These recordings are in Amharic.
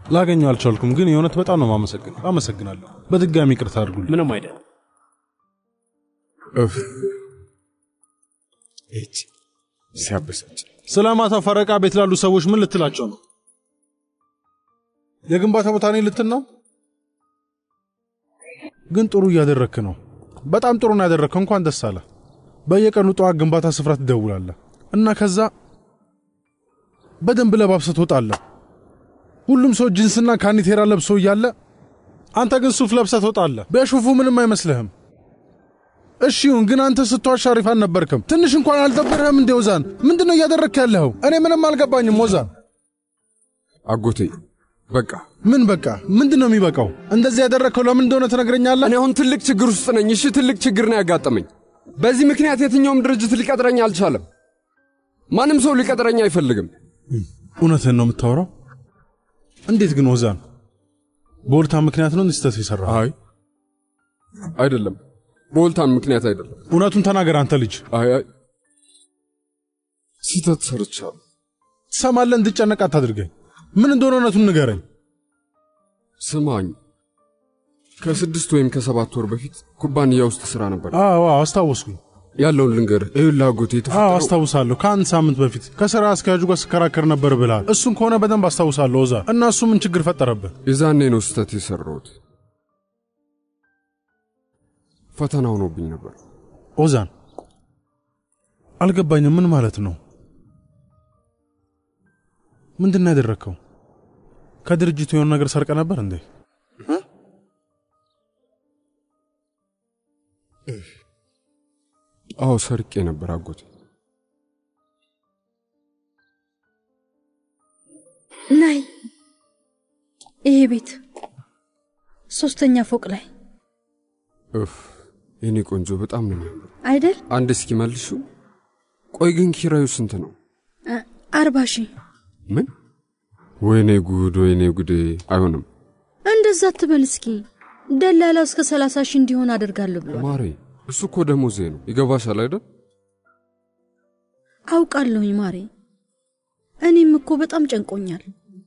ላገኘው አልቻልኩም፣ ግን የእውነት በጣም ነው ማመሰግን አመሰግናለሁ። በድጋሚ ይቅርታ አድርጉልኝ። ምንም አይደል። እፍ እቺ ሲያበሳጭ ስለ ማታ ፈረቃ ቤት ላሉ ሰዎች ምን ልትላቸው ነው? የግንባታ ቦታ ነኝ ልትል ነው? ግን ጥሩ እያደረክ ነው። በጣም ጥሩ ነው ያደረግከው። እንኳን ደስ አለ። በየቀኑ ጠዋት ግንባታ ስፍራ ትደውላለህ እና ከዛ በደንብ ለባብሰህ ትወጣለህ። ሁሉም ሰው ጂንስና ካኒቴራ ለብሶ እያለ አንተ ግን ሱፍ ለብሰህ ትወጣለህ። በሹፉ ምንም አይመስልህም። እሺ ይሁን፣ ግን አንተ ስትዋሽ አሪፍ አልነበርክም። ትንሽ እንኳን አልደበረህም እንዴ ኦዛን? ምንድን ነው እያደረግክ ያለኸው? እኔ ምንም አልገባኝም ኦዛን። አጎቴ በቃ ምን በቃ? ምንድን ነው የሚበቃው? እንደዚህ ያደረግከው ለምን እንደሆነ ትነግረኛለህ? እኔ አሁን ትልቅ ችግር ውስጥ ነኝ። እሺ ትልቅ ችግር ነው ያጋጠመኝ። በዚህ ምክንያት የትኛውም ድርጅት ሊቀጥረኝ አልቻለም። ማንም ሰው ሊቀጥረኝ አይፈልግም። እውነትህን ነው የምታወራው? እንዴት ግን ኦዛን? በወልታ ምክንያት ነው እንዲህ ስህተት የሠራኸው? አይ አይደለም፣ በወልታን ምክንያት አይደለም። እውነቱን ተናገር አንተ ልጅ። አይ አይ ስህተት ሰርቻለሁ። ትሰማለህ? እንድጨነቅ አታድርገኝ። ምን እንደሆነ እውነቱን ንገረኝ። ስማኝ፣ ከስድስት ወይም ከሰባት ወር በፊት ኩባንያ ውስጥ ስራ ነበር። አዎ አዎ፣ አስታወስኩኝ። ያለውን ልንገርህ። ይኸውልህ አጎቴ አዎ የተፈጠረው አስታውሳለሁ። ከአንድ ሳምንት በፊት ከሥራ አስኪያጁ ጋር ስከራከር ነበር ብለሃል። እሱን ከሆነ በደንብ አስታውሳለሁ ኦዛ። እና እሱ ምን ችግር ፈጠረብህ? የዛኔ ነው ስህተት የሰራሁት። ፈተና ሆኖብኝ ነበር። ኦዛን አልገባኝም። ምን ማለት ነው? ምንድን ነው ያደረግከው? ከድርጅቱ የሆነ ነገር ሰርቀ ነበር እንዴ? አዎ ሰርቄ ነበር አጎቴ። ናይ ይሄ ቤት ሶስተኛ ፎቅ ላይ እፍ የኔ ቆንጆ በጣም ነው የሚያምር። አይደል? አንድ እስኪ መልሹ። ቆይ ግን ኪራዩ ስንት ነው? አ- አርባ ሺህ ምን? ወይኔ ጉድ፣ ወይኔ ጉዴ! አይሆንም እንደዛ አትበል እስኪ። ደላላ እስከ ሰላሳ ሺህ እንዲሆን አደርጋለሁ ብሏል። ማሬ፣ እሱ እኮ ደሞዜ ነው። ይገባሻል አይደል? አውቃለሁኝ ማሬ። እኔም እኮ በጣም ጨንቆኛል።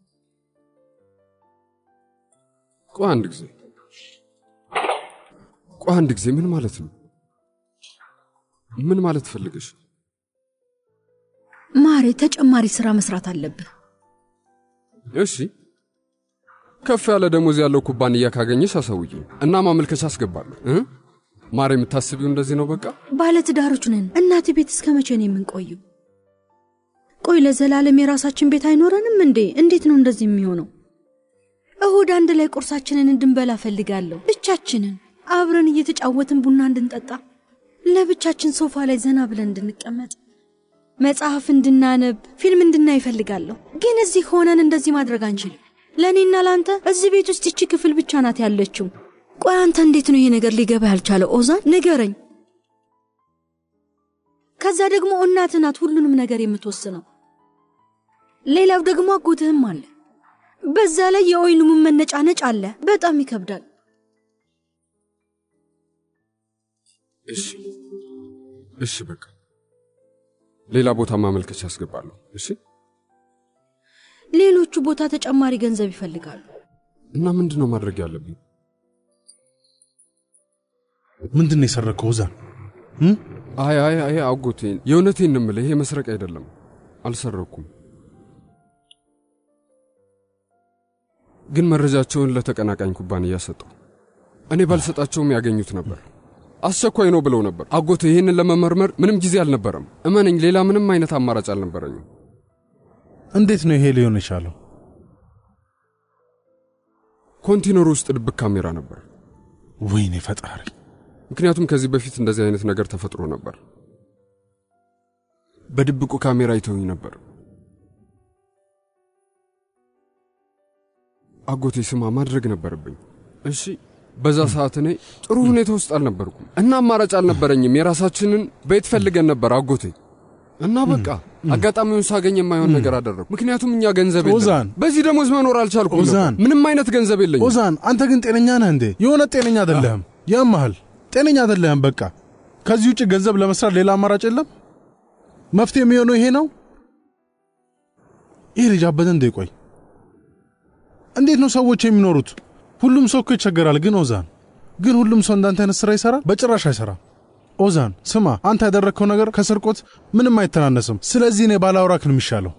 ቆይ አንድ ጊዜ፣ ቆይ አንድ ጊዜ። ምን ማለት ነው? ምን ማለት ፈልገሽ? ማሬ ተጨማሪ ስራ መስራት አለብህ። እሺ ከፍ ያለ ደሞዝ ያለው ኩባንያ ካገኘሽ አሳውቂኝ እና ማመልከቻ አስገባለሁ እ ማሬ የምታስቢው እንደዚህ ነው በቃ ባለትዳሮች ነን። እናቴ ቤት እስከ መቼ ነው የምንቆየው? ቆይ ለዘላለም የራሳችን ቤት አይኖረንም እንዴ? እንዴት ነው እንደዚህ የሚሆነው? እሁድ አንድ ላይ ቁርሳችንን እንድንበላ ፈልጋለሁ። ብቻችንን አብረን እየተጫወትን ቡና እንድንጠጣ፣ ለብቻችን ሶፋ ላይ ዘና ብለን እንድንቀመጥ፣ መጽሐፍ እንድናነብ፣ ፊልም እንድናይ እፈልጋለሁ። ግን እዚህ ሆነን እንደዚህ ማድረግ አንችልም። ለእኔና ለአንተ እዚህ ቤት ውስጥ ይቺ ክፍል ብቻ ናት ያለችው። ቆይ አንተ እንዴት ነው ይሄ ነገር ሊገባ ያልቻለው? ኦዛን ንገረኝ። ከዛ ደግሞ እናትህ ናት ሁሉንም ነገር የምትወስነው። ሌላው ደግሞ አጎትህም አለ። በዛ ላይ የወይኑም መነጫነጭ አለ። በጣም ይከብዳል። እሺ እሺ በቃ ሌላ ቦታ ማመልከቻ አስገባለሁ እሺ ሌሎቹ ቦታ ተጨማሪ ገንዘብ ይፈልጋሉ። እና ምንድን ነው ማድረግ ያለብኝ ምንድን ነው የሰረከው ኦዛን? አይ አይ አይ አጎቴን የእውነቴን ነው የምልህ ይሄ መስረቅ አይደለም አልሰረኩም ግን መረጃቸውን ለተቀናቃኝ ኩባንያ ሰጠው እኔ ባልሰጣቸውም ያገኙት ነበር አስቸኳይ ነው ብለው ነበር አጎቴ ይህንን ለመመርመር ምንም ጊዜ አልነበረም እመነኝ ሌላ ምንም አይነት አማራጭ አልነበረኝም እንዴት ነው ይሄ ሊሆን የቻለው? ኮንቴነሩ ውስጥ ድብቅ ካሜራ ነበር ወይኔ ፈጣሪ! ምክንያቱም ከዚህ በፊት እንደዚህ አይነት ነገር ተፈጥሮ ነበር በድብቁ ካሜራ አይተውኝ ነበር አጎቴ ስማ ማድረግ ነበረብኝ እሺ በዛ ሰዓት እኔ ጥሩ ሁኔታ ውስጥ አልነበርኩም እና አማራጭ አልነበረኝም የራሳችንን ቤት ፈልገን ነበር አጎቴ እና በቃ አጋጣሚውን ሳገኝ የማይሆን ነገር አደረግኩ ምክንያቱም እኛ ገንዘብ የለንም ኦዛን! በዚህ ደሞዝ መኖር አልቻልኩም ነበር። ኦዛን! ምንም አይነት ገንዘብ የለኝም ኦዛን አንተ ግን ጤነኛ ነህ እንዴ? የሆነ ጤነኛ አይደለህም። ያመሃል። ጤነኛ አይደለህም። በቃ ከዚህ ውጭ ገንዘብ ለመስራት ሌላ አማራጭ የለም። መፍትሄ የሚሆነው ይሄ ነው። ይህ ልጅ አበደ እንዴ? ቆይ እንዴት ነው ሰዎች የሚኖሩት? ሁሉም ሰው እኮ ይቸገራል። ግን ኦዛን ግን ሁሉም ሰው እንዳንተ አይነት ስራ ይሰራል? በጭራሽ አይሰራም። ኦዛን ስማ፣ አንተ ያደረግከው ነገር ከስርቆት ምንም አይተናነስም። ስለዚህ እኔ ባላውራክ ነው የሚሻለው።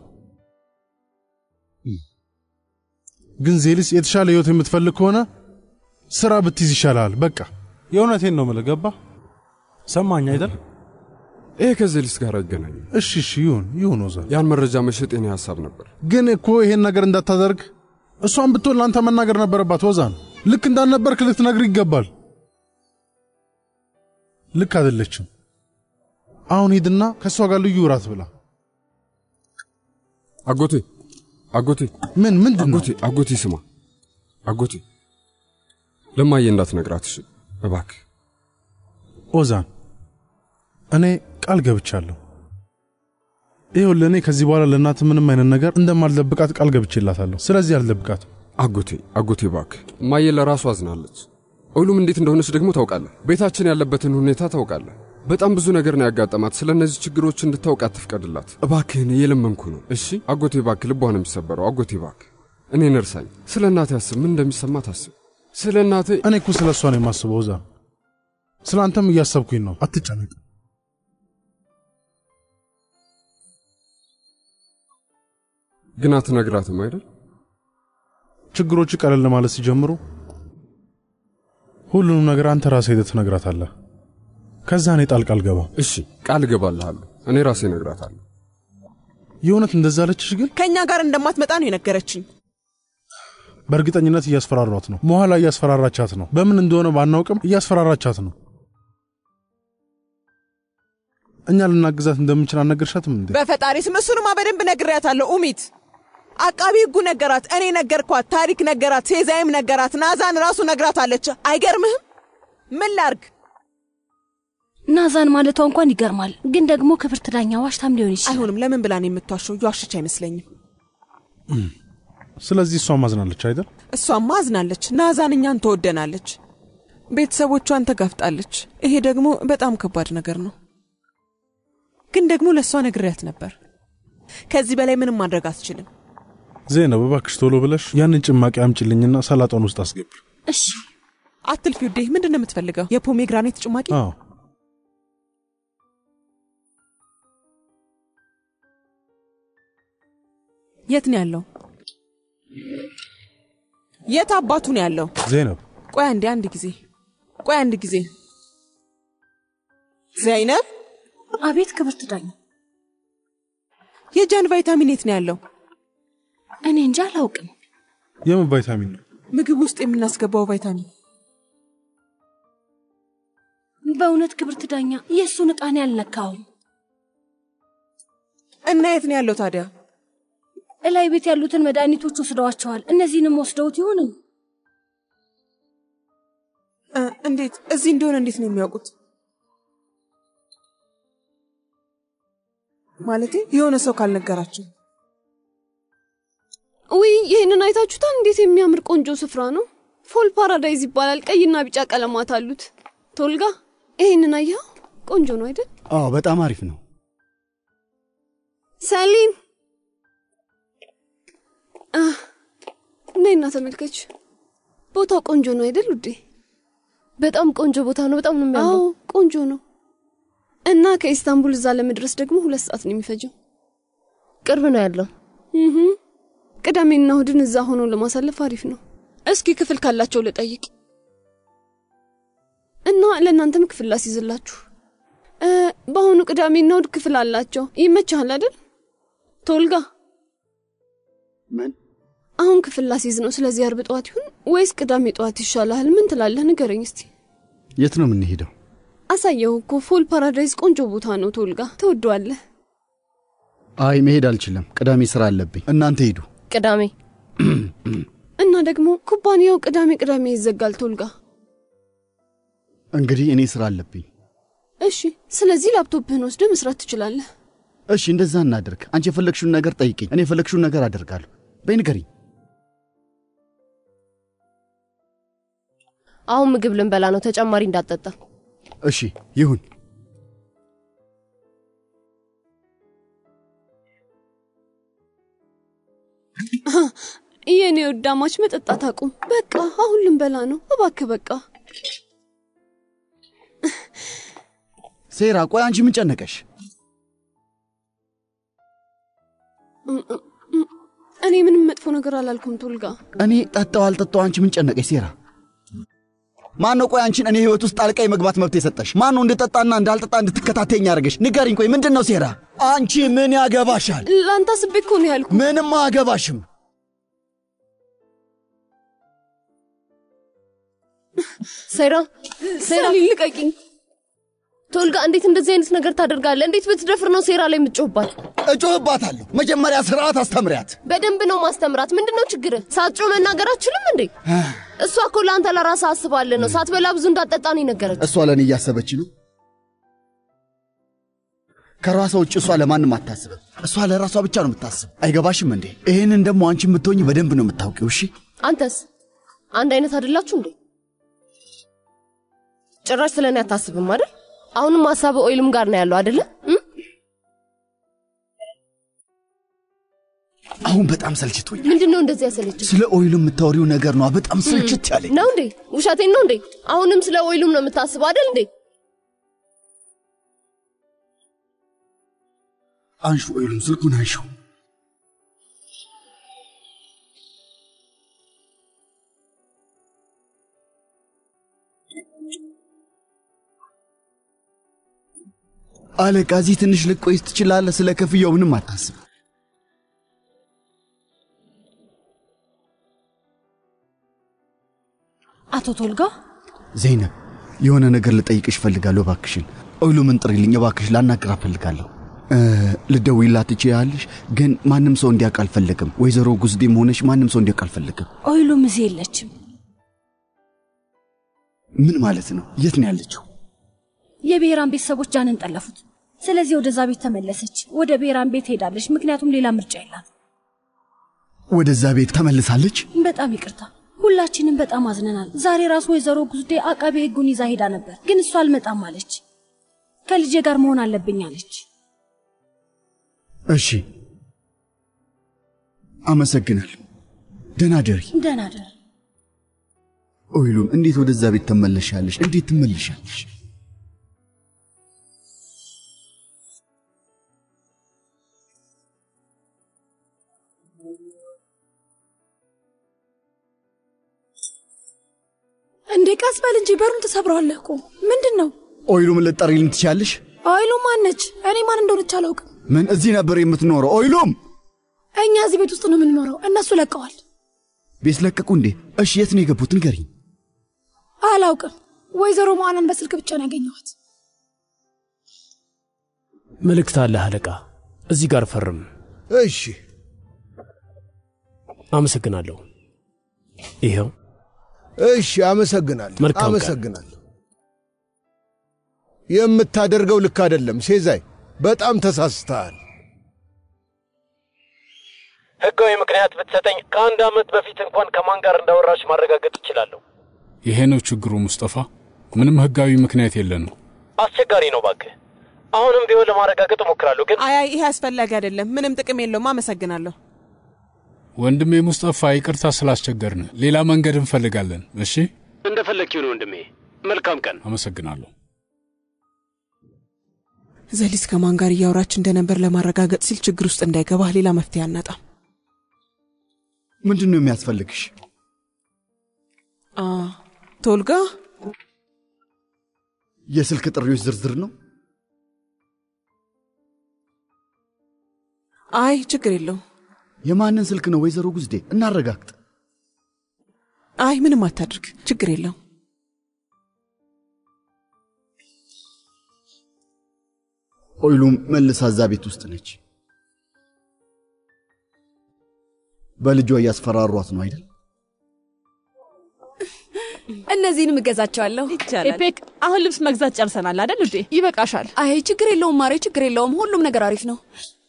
ግን ዜሊስ የተሻለ ህይወት የምትፈልግ ከሆነ ስራ ብትይዝ ይሻላል። በቃ የእውነቴን ነው የምልህ። ገባ ሰማኝ አይደል? ይሄ ከዜሊስ ጋር አይገናኝም። እሺ እሺ፣ ይሁን ይሁን ኦዛን። ያን መረጃ መሸጥ የኔ ሀሳብ ነበር። ግን እኮ ይሄን ነገር እንዳታደርግ እሷን ብትሆን ለአንተ መናገር ነበረባት። ኦዛን ልክ እንዳልነበርክ ልትነግር ይገባል። ልክ አይደለችም። አሁን ሂድና ከእሷ ጋር ልዩ እራት ብላ። አጎቴ አጎቴ ምን ምንድን ነው? አጎቴ አጎቴ ስማ አጎቴ ለማየ እንዳትነግራት እሺ እባክህ። ኦዛን እኔ ቃል ገብቻለሁ። ይኸውልህ እኔ ከዚህ በኋላ ለእናት ምንም አይነት ነገር እንደማልደብቃት ቃል ገብቼላታለሁ። ስለዚህ አልደብቃትም። አጎቴ አጎቴ እባክህ እማዬ ለራሱ አዝናለች። ሁሉም እንዴት እንደሆነች ደግሞ ታውቃለህ። ቤታችን ያለበትን ሁኔታ ታውቃለህ። በጣም ብዙ ነገር ነው ያጋጠማት። ስለ እነዚህ ችግሮች እንድታውቅ አትፍቀድላት እባክህን፣ እየለመንኩ ነው። እሺ አጎቴ እባክህ፣ ልቧ ነው የሚሰበረው። አጎቴ እባክህ እኔን እርሳኝ። ስለ እናቴ አስብ፣ ምን እንደሚሰማት አስብ። ስለ እናቴ እኔ እኮ ስለ እሷ ነው የማስበው። ኦዛን ስለ አንተም እያሰብኩኝ ነው። አትጨነቅ። ግን አትነግራትም አይደል? ችግሮች ቀለል ማለት ሲጀምሩ ሁሉንም ነገር አንተ ራስህ ሄደህ ትነግራታለህ። ከዛ እኔ ጣልቃ አልገባም። እሺ ቃል እገባልሃለሁ። እኔ ራሴ እነግራታለሁ። የእውነት እንደዛ አለችሽ? ግን ከእኛ ጋር እንደማትመጣ ነው የነገረችኝ። በእርግጠኝነት እያስፈራሯት ነው። መኋላ እያስፈራራቻት ነው። በምን እንደሆነ ባናውቅም እያስፈራራቻት ነው። እኛ ልናግዛት እንደምንችል አልነገርሻትም እንዴ? በፈጣሪ ስም እሱንማ በደንብ ነግሬያታለሁ። ኡሚት አቃቢ ሕጉ ነገራት፣ እኔ ነገርኳት፣ ታሪክ ነገራት፣ ሴዛይም ነገራት፣ ናዛን ራሱ ነግራታለች። አይገርምህም? ምን ላርግ? ናዛን ማለቷ እንኳን ይገርማል። ግን ደግሞ ክብርት ዳኛ ዋሽታም ሊሆን ይችላል። አይሆንም። ለምን ብላ ነው የምትዋሸው? እየዋሸች አይመስለኝም። ስለዚህ እሷ ማዝናለች አይደል? እሷማ አዝናለች። ናዛን እኛን ትወደናለች፣ ቤተሰቦቿን ተጋፍጣለች። ይሄ ደግሞ በጣም ከባድ ነገር ነው። ግን ደግሞ ለእሷ ነግሬያት ነበር። ከዚህ በላይ ምንም ማድረግ አትችልም። ዜናብ እባክሽ ቶሎ ብለሽ ያንን ጭማቂ አምጪልኝና ሰላጣውን ውስጥ አስገቢ። እሺ አትልፊ ውዴ። ምንድን ነው የምትፈልገው? የፖሜግራኔት ጭማቂ? አዎ የት ነው ያለው? የት አባቱ ነው ያለው? ዜናብ ቆይ አንዴ፣ አንድ ጊዜ ቆይ አንድ ጊዜ። ዘይነብ፣ አቤት ክብርት ዳኛ። የጃን ቫይታሚን የት ነው ያለው? እኔ እንጃ አላውቅም። የምን ቫይታሚን ነው? ምግብ ውስጥ የምናስገባው ቫይታሚን። በእውነት ክብርት ዳኛ የእሱን ዕቃ እኔ አልነካውም። እና የት ነው ያለው ታዲያ? እላይ ቤት ያሉትን መድኃኒቶች ወስደዋቸዋል። እነዚህንም ወስደውት ይሆን? እ፣ እንዴት እዚህ እንደሆነ እንዴት ነው የሚያውቁት? ማለቴ የሆነ ሰው ካልነገራቸው ውይ ይህንን አይታችሁታል? እንዴት የሚያምር ቆንጆ ስፍራ ነው። ፎል ፓራዳይዝ ይባላል። ቀይና ቢጫ ቀለማት አሉት። ቶልጋ ይህንን አየኸው? ቆንጆ ነው አይደል? አዎ በጣም አሪፍ ነው። ሰሊም አህ፣ ነይና ተመልከች። ቦታው ቆንጆ ነው አይደል ውዴ? በጣም ቆንጆ ቦታ ነው። በጣም ነው አዎ የሚያምረው። ቆንጆ ነው። እና ከኢስታንቡል እዛ ለመድረስ ደግሞ ሁለት ሰዓት ነው የሚፈጀው። ቅርብ ነው ያለው። እህ ቅዳሜና እሁድን እዛ ሆኖ ለማሳለፍ አሪፍ ነው። እስኪ ክፍል ካላቸው ልጠይቅ እና ለእናንተም ክፍል ላስይዝላችሁ። እ በአሁኑ ቅዳሜና እሁድ ክፍል አላቸው። ይመችሃል አይደል ቶልጋ? ምን አሁን ክፍል ላስይዝ ነው። ስለዚህ አርብ ጠዋት ይሁን ወይስ ቅዳሜ ጠዋት ይሻልሃል? ምን ትላለህ? ንገረኝ እስቲ። የት ነው የምንሄደው? አሳየው እኮ ፎል ፓራዳይዝ ቆንጆ ቦታ ነው። ቶልጋ ትወደዋለህ። አይ መሄድ አልችልም። ቅዳሜ ስራ አለብኝ። እናንተ ሂዱ። ቅዳሜ እና ደግሞ ኩባንያው ቅዳሜ ቅዳሜ ይዘጋል። ቶልጋ እንግዲህ እኔ ስራ አለብኝ። እሺ፣ ስለዚህ ላፕቶፕህን ወስደህ መስራት ትችላለህ። እሺ እንደዛ እናድርግ። አንቺ የፈለግሽውን ነገር ጠይቅኝ፣ እኔ የፈለግሽውን ነገር አደርጋለሁ። በይ ንገሪኝ። አሁን ምግብ ልንበላ ነው። ተጨማሪ እንዳትጠጣ። እሺ ይሁን። የኔ ወዳማች መጠጣት አቁም። በቃ አሁን ልንበላ ነው። እባክህ በቃ ሴራ፣ ቆይ አንቺ ምን ጨነቀሽ? እኔ ምንም መጥፎ ነገር አላልኩም ቶልጋ። እኔ ጠጣው አልጠጣው አንቺ ምን ጨነቀሽ? ሴራ፣ ማን ነው ቆይ አንቺን እኔ ህይወት ውስጥ ጣልቃ የመግባት መብት የሰጠሽ? ማን ነው እንድጠጣና እንዳልጠጣ እንድትከታተኝ ያደርገሽ? ንገሪኝ። ቆይ ምንድን ነው ሴራ? አንቺ ምን ያገባሻል? ለአንተ አስቤ እኮ ነው ያልኩ። ምንም አያገባሽም። ሴራ ሴራ ልቀቂኝ። ቶልጋ እንዴት እንደዚህ አይነት ነገር ታደርጋለህ? እንዴት ብትደፍር ነው ሴራ ላይ የምትጮህባት? እጮህባታለሁ። መጀመሪያ ስርዓት አስተምሪያት። በደንብ ነው ማስተምራት። ምንድን ነው ችግር? ሳትጮህ መናገር አትችልም እንዴ? እሷ እኮ ለአንተ ለራስህ አስባለህ ነው። ሳትበላ ብዙ እንዳጠጣ ነው የነገረች። እሷ ለእኔ እያሰበች ነው። ከራሷ ውጭ እሷ ለማንም አታስብም። እሷ ለራሷ ብቻ ነው የምታስብ። አይገባሽም እንዴ? ይህንን ደግሞ አንቺ የምትሆኝ በደንብ ነው የምታውቂው። እሺ አንተስ አንድ አይነት አይደላችሁ እንዴ? ጭራሽ ስለ እኔ አታስብም አይደል? አሁንም ሀሳብ ኦይልም ጋር ነው ያለው አይደለ? አሁን በጣም ሰልችቶኝ ምንድን ነው እንደዚህ ያሰለች? ስለ ኦይሉ የምታወሪው ነገር ነው በጣም ስልችት ያለኝ ነው እንዴ? ውሸቴን ነው እንዴ? አሁንም ስለ ኦይሉም ነው የምታስበው አይደል እንዴ? አንሹ፣ ኦይሉም ስልኩን አንሹ። አለቃ፣ እዚህ ትንሽ ልቆይ ትችላለህ። ስለ ክፍያው ምንም አታስብ። አቶ ቶልጋ ዘይነብ፣ የሆነ ነገር ልጠይቅሽ እፈልጋለሁ። እባክሽን ኦይሉምን ጥሪልኝ እባክሽ፣ ላናግር እፈልጋለሁ። ልደውይላት ትችያለሽ፣ ግን ማንም ሰው እንዲያውቅ አልፈልግም። ወይዘሮ ጉዝዴም ሆነሽ ማንም ሰው እንዲያውቅ አልፈልግም። ኦይሉም እዚህ የለችም። ምን ማለት ነው? የት ነው ያለችው? የብሔራን ቤተሰቦች ጃንን ጠለፉት። ስለዚህ ወደዛ ቤት ተመለሰች። ወደ ብሔራን ቤት ሄዳለች፣ ምክንያቱም ሌላ ምርጫ የላት። ወደዛ ቤት ተመልሳለች? በጣም ይቅርታ፣ ሁላችንም በጣም አዝነናል። ዛሬ ራሱ ወይዘሮ ጉዝዴ አቃቤ ሕጉን ይዛ ሄዳ ነበር፣ ግን እሷ አልመጣም አለች። ከልጄ ጋር መሆን አለብኝ አለች። እሺ፣ አመሰግናለሁ። ደህና ደሪ። ደህና ደር። ኦይሉም እንዴት ወደዛ ቤት ተመለሻለሽ? እንዴት ትመለሻለሽ? እንዴ ቀስ በል እንጂ በሩን ተሰብረዋለህ እኮ ምንድን ነው? ኦይሉም ልጠሪልኝ ትችያለሽ? ኦይሉ ማነች? እኔ ማን እንደሆነች አላውቅም። ምን እዚህ ነበር የምትኖረው? ኦይሉም እኛ እዚህ ቤት ውስጥ ነው የምንኖረው። እነሱ ለቀዋል። ቤት ለቀቁ እንዴ? እሺ የት ነው የገቡት? ንገሪኝ። አላውቅም። ወይዘሮ መዋናን በስልክ ብቻ ነው ያገኘኋት። መልእክት አለህ አለቃ፣ እዚህ ጋር ፈርም። እሺ፣ አመሰግናለሁ። ይኸው። እሺ፣ አመሰግናለሁ። መልካም ቀን። አመሰግናለሁ። የምታደርገው ልክ አይደለም ሴዛይ፣ በጣም ተሳስተሃል። ህጋዊ ምክንያት ብትሰጠኝ ከአንድ ዓመት በፊት እንኳን ከማን ጋር እንዳወራሽ ማረጋገጥ እችላለሁ። ይሄ ነው ችግሩ ሙስጠፋ። ምንም ህጋዊ ምክንያት የለንም። አስቸጋሪ ነው ባክህ። አሁንም ቢሆን ለማረጋገጥ እሞክራለሁ፣ ግን አይ አይ፣ ይሄ አስፈላጊ አይደለም። ምንም ጥቅም የለውም። አመሰግናለሁ። ወንድሜ ሙስጠፋ፣ ይቅርታ ስላስቸገርን፣ ሌላ መንገድ እንፈልጋለን። እሺ፣ እንደፈለግ ይሁን ወንድሜ። መልካም ቀን። አመሰግናለሁ። ዘሊስ ከማን ጋር እያወራች እንደነበር ለማረጋገጥ ሲል ችግር ውስጥ እንዳይገባህ ሌላ መፍትሄ አናጣም። ምንድን ነው የሚያስፈልግሽ? አ ቶልጋ የስልክ ጥሪዎች ዝርዝር ነው? አይ ችግር የለውም። የማንን ስልክ ነው ወይዘሮ ጉዝዴ? እናረጋግጥ። አይ ምንም አታድርግ፣ ችግር የለውም። ኦይሉም መልሳ እዛ ቤት ውስጥ ነች። በልጇ እያስፈራሯት ነው አይደል? እነዚህንም እገዛቸዋለሁ። ይቻላል። ኤፔክ፣ አሁን ልብስ መግዛት ጨርሰናል አይደል ውዴ? ይበቃሻል። አይ ችግር የለውም ማሬ፣ ችግር የለውም። ሁሉም ነገር አሪፍ ነው።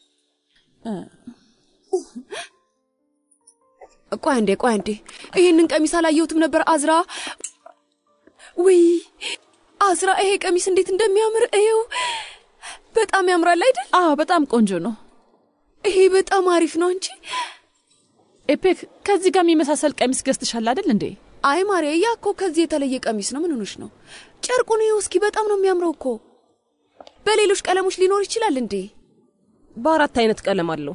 ቆይ አንዴ፣ ቆይ አንዴ። ይህንን ቀሚስ አላየሁትም ነበር አዝራ። ውይ አዝራ፣ ይሄ ቀሚስ እንዴት እንደሚያምር እየው። በጣም ያምራል አይደል? አዎ፣ በጣም ቆንጆ ነው። ይሄ በጣም አሪፍ ነው እንጂ ኤፔክ ከዚህ ጋር የሚመሳሰል ቀሚስ ገዝተሻል አይደል እንዴ? አይ ማርያ፣ ያ እኮ ከዚህ የተለየ ቀሚስ ነው። ምን ሆነሽ ነው? ጨርቁን ይኸው እስኪ፣ በጣም ነው የሚያምረው እኮ። በሌሎች ቀለሞች ሊኖር ይችላል እንዴ? በአራት አይነት ቀለም አለው።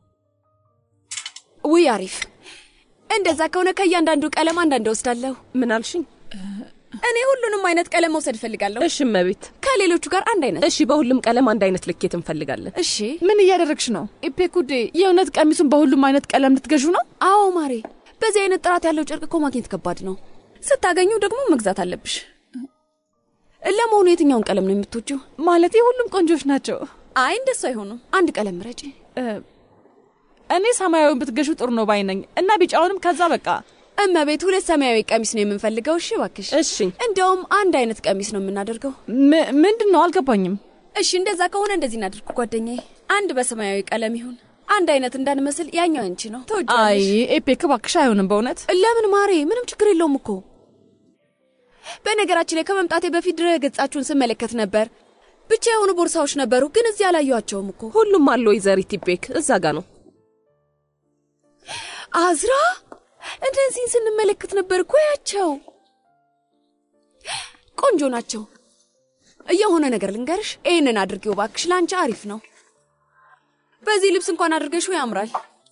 ውይ አሪፍ። እንደዛ ከሆነ ከእያንዳንዱ ቀለም አንዳንድ ወስዳለሁ። ምን አልሽኝ? እኔ ሁሉንም አይነት ቀለም መውሰድ እፈልጋለሁ። እሺ እመቤት። ከሌሎቹ ጋር አንድ አይነት። እሺ፣ በሁሉም ቀለም አንድ አይነት ልኬት እንፈልጋለን። እሺ። ምን እያደረግሽ ነው ኤፔክ ውዴ? የእውነት ቀሚሱን በሁሉም አይነት ቀለም ልትገዡ ነው? አዎ ማሬ፣ በዚህ አይነት ጥራት ያለው ጨርቅ እኮ ማግኘት ከባድ ነው። ስታገኙ ደግሞ መግዛት አለብሽ። ለመሆኑ የትኛውን ቀለም ነው የምትወጂው? ማለት ሁሉም ቆንጆች ናቸው። አይ እንደሱ አይሆኑም። አንድ ቀለም ምረጪ። እኔ ሰማያዊውን ብትገሹ ጥሩ ነው ባይ ነኝ እና ቢጫውንም ከዛ በቃ እመቤት ሁለት ሰማያዊ ቀሚስ ነው የምንፈልገው። እሺ እባክሽ። እሺ። እንደውም አንድ አይነት ቀሚስ ነው የምናደርገው። ምንድን ነው አልገባኝም። እሺ እንደዛ ከሆነ እንደዚህ እናድርግ ጓደኛዬ። አንድ በሰማያዊ ቀለም ይሁን። አንድ አይነት እንዳንመስል ያኛው አንቺ ነው አይ ተወጃለሽ። ኤፔክ እባክሽ አይሆንም በእውነት ለምን ማሬ? ምንም ችግር የለውም እኮ። በነገራችን ላይ ከመምጣቴ በፊት ድረ ገጻችሁን ስመለከት ነበር። ብቻ የሆኑ ቦርሳዎች ነበሩ፣ ግን እዚህ አላየኋቸውም እኮ። ሁሉም አለ ወይዘሪት ኢፔክ፣ እዛ ጋ ነው። አዝራ እነዚህን ስንመለከት ነበር እኮ ያቸው። ቆንጆ ናቸው። የሆነ ነገር ልንገርሽ፣ ይህንን አድርጌው እባክሽ፣ ለአንቺ አሪፍ ነው። በዚህ ልብስ እንኳን አድርገሽው ያምራል።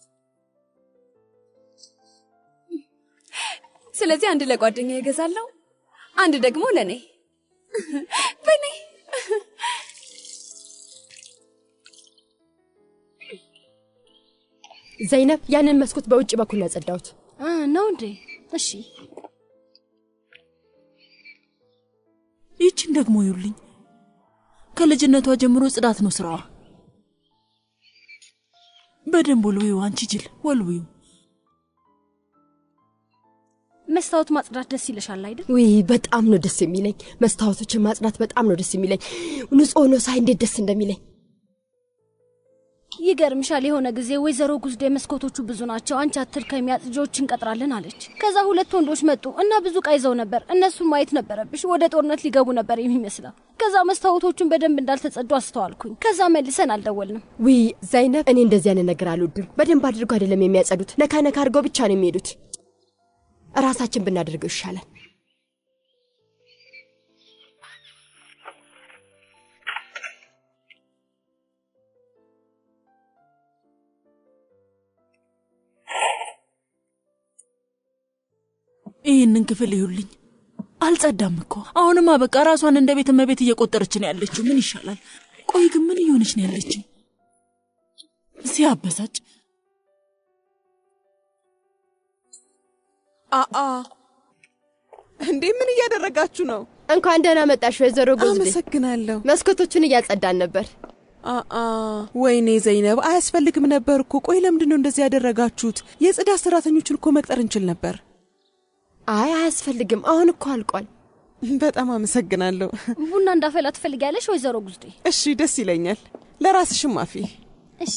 ስለዚህ አንድ ለጓደኛ ይገዛለሁ፣ አንድ ደግሞ ለእኔ በእኔ ዘይነብ፣ ያንን መስኮት በውጭ በኩል ነው ያጸዳሁት። ነው እንዴ? እሺ። ይችን ደግሞ ይውልኝ። ከልጅነቷ ጀምሮ ጽዳት ነው ስራዋ። በደንብ ወልዊው፣ አንቺ ጅል ወልዊው። መስታወት ማጽዳት ደስ ይልሻል አይደል? ውይ በጣም ነው ደስ የሚለኝ። መስታወቶችን ማጽዳት በጣም ነው ደስ የሚለኝ። ንጹህ ሆኖ ሳይ እንዴት ደስ እንደሚለኝ ይገርምሻል። የሆነ ጊዜ ወይዘሮ ጉዝዴ መስኮቶቹ ብዙ ናቸው፣ አንቺ አትድከሚ፣ አጽጂዎች እንቀጥራለን አለች። ከዛ ሁለት ወንዶች መጡ እና ብዙ ዕቃ ይዘው ነበር። እነሱን ማየት ነበረብሽ። ወደ ጦርነት ሊገቡ ነበር የሚመስለው። ከዛ መስታወቶቹን በደንብ እንዳልተጸዱ አስተዋልኩኝ። ከዛ መልሰን አልደወልንም። ውይ ዘይነብ፣ እኔ እንደዚህ አይነት ነገር አልወድም። በደንብ አድርገው አይደለም የሚያጸዱት፣ ነካ ነካ አድርገው ብቻ ነው የሚሄዱት። ራሳችን ብናደርገው ይሻላል። ይህንን ክፍል ይሁልኝ። አልጸዳም እኮ አሁንማ በቃ ራሷን እንደ ቤት እመቤት እየቆጠረች ነው ያለችው። ምን ይሻላል? ቆይ ግን ምን እየሆነች ነው ያለችው? ሲያበሳጭ። አአ እንዴ ምን እያደረጋችሁ ነው? እንኳን ደህና መጣሽ ወይዘሮ ጎዝዴ። አመሰግናለሁ። መስኮቶቹን እያጸዳን ነበር። አአ ወይኔ ዘይነብ፣ አያስፈልግም ነበር እኮ። ቆይ ለምንድን ነው እንደዚህ ያደረጋችሁት? የጽዳት ሰራተኞችን እኮ መቅጠር እንችል ነበር። አይ አያስፈልግም፣ አሁን እኮ አልቋል። በጣም አመሰግናለሁ። ቡና እንዳፈላ ትፈልጊያለሽ ወይዘሮ ጉዝዴ? እሺ፣ ደስ ይለኛል። ለራስሽም አፊ። እሺ።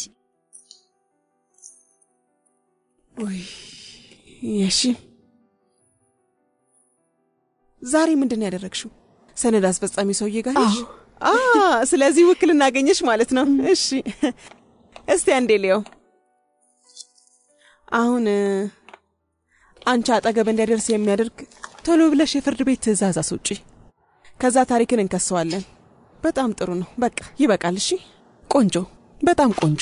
ውይ እሺ። ዛሬ ምንድን ነው ያደረግሽው? ሰነድ አስፈጻሚ ሰውዬ ጋር ሄድሽ? አ ስለዚህ ውክልና አገኘሽ ማለት ነው። እሺ፣ እስቲ አንዴ ሊየው። አሁን አንቺ አጠገብ እንዲያደርስ የሚያደርግ ቶሎ ብለሽ የፍርድ ቤት ትዕዛዝ አስውጪ። ከዛ ታሪክን እንከሰዋለን። በጣም ጥሩ ነው። በቃ ይበቃል። እሺ፣ ቆንጆ፣ በጣም ቆንጆ።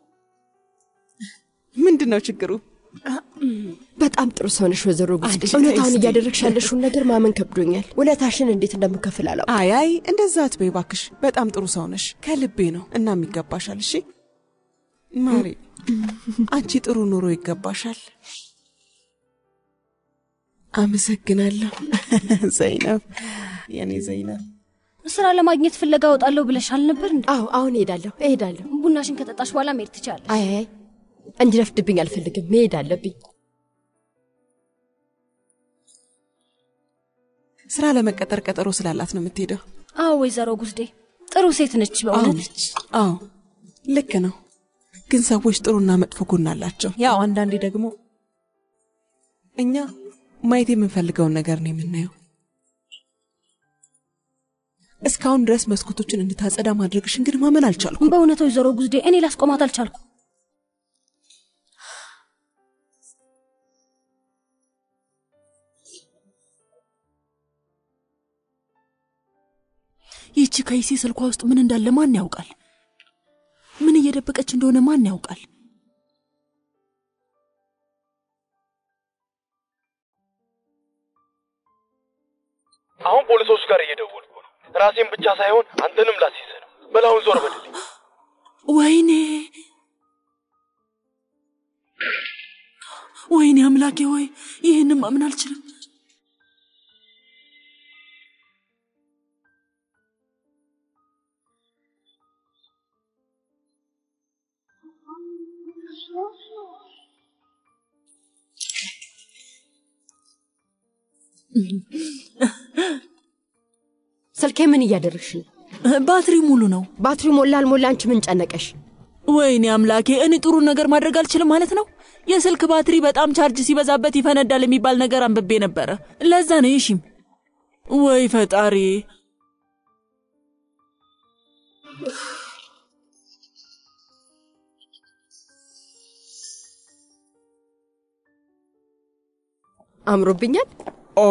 ምንድን ነው ችግሩ? በጣም ጥሩ ሰው ነሽ ወይዘሮ ጉዝዴ። እውነታውን እያደረግሽ ያለሽውን ነገር ማመን ከብዶኛል። ውለታሽን እንዴት እንደምከፍል አላውቅም። አይ አይ፣ እንደዛ አትበይ እባክሽ። በጣም ጥሩ ሰው ነሽ፣ ከልቤ ነው። እናም ይገባሻል። እሺ ማሪ፣ አንቺ ጥሩ ኑሮ ይገባሻል። አመሰግናለሁ ዘይነብ፣ የኔ ዘይነብ። ስራ ለማግኘት ፍለጋ እወጣለሁ ብለሻል ነበር እንዴ? አዎ፣ አሁን እሄዳለሁ እሄዳለሁ። ቡናሽን ከጠጣሽ በኋላ መሄድ ትችላለሽ። አይ አይ፣ እንዲረፍድብኝ አልፈልግም። መሄድ አለብኝ። ስራ ለመቀጠር ቀጠሮ ስላላት ነው የምትሄደው። አዎ ወይዘሮ ጉዝዴ ጥሩ ሴት ነች በእውነት። አዎ ልክ ነው። ግን ሰዎች ጥሩና መጥፎ ጎን አላቸው። ያው አንዳንዴ ደግሞ እኛ ማየት የምንፈልገውን ነገር ነው የምናየው። እስካሁን ድረስ መስኮቶችን እንድታጸዳ ማድረግሽን ግን ማመን አልቻልኩም። በእውነት ወይዘሮ ጉዝዴ እኔ ላስቆማት አልቻልኩ። ይህቺ ከይሴ ስልኳ ውስጥ ምን እንዳለ ማን ያውቃል? ምን እየደበቀች እንደሆነ ማን ያውቃል? አሁን ፖሊሶች ጋር እየደወልኩ ነው። ራሴን ብቻ ሳይሆን አንተንም ላስይዝህ ነው። በላሁን ዞር በልልኝ። ወይኔ ወይኔ አምላኬ ሆይ ይህን ማመን አልችልም። ስልኬ ምን እያደረግሽ ነው? ባትሪ ሙሉ ነው። ባትሪው ሞላ አልሞላ አንቺ ምን ጨነቀሽ? ወይኔ አምላኬ፣ እኔ ጥሩ ነገር ማድረግ አልችልም ማለት ነው? የስልክ ባትሪ በጣም ቻርጅ ሲበዛበት ይፈነዳል የሚባል ነገር አንብቤ ነበረ። ለዛ ነው ይሺም። ወይ ፈጣሪ! አምሮብኛል። ኦ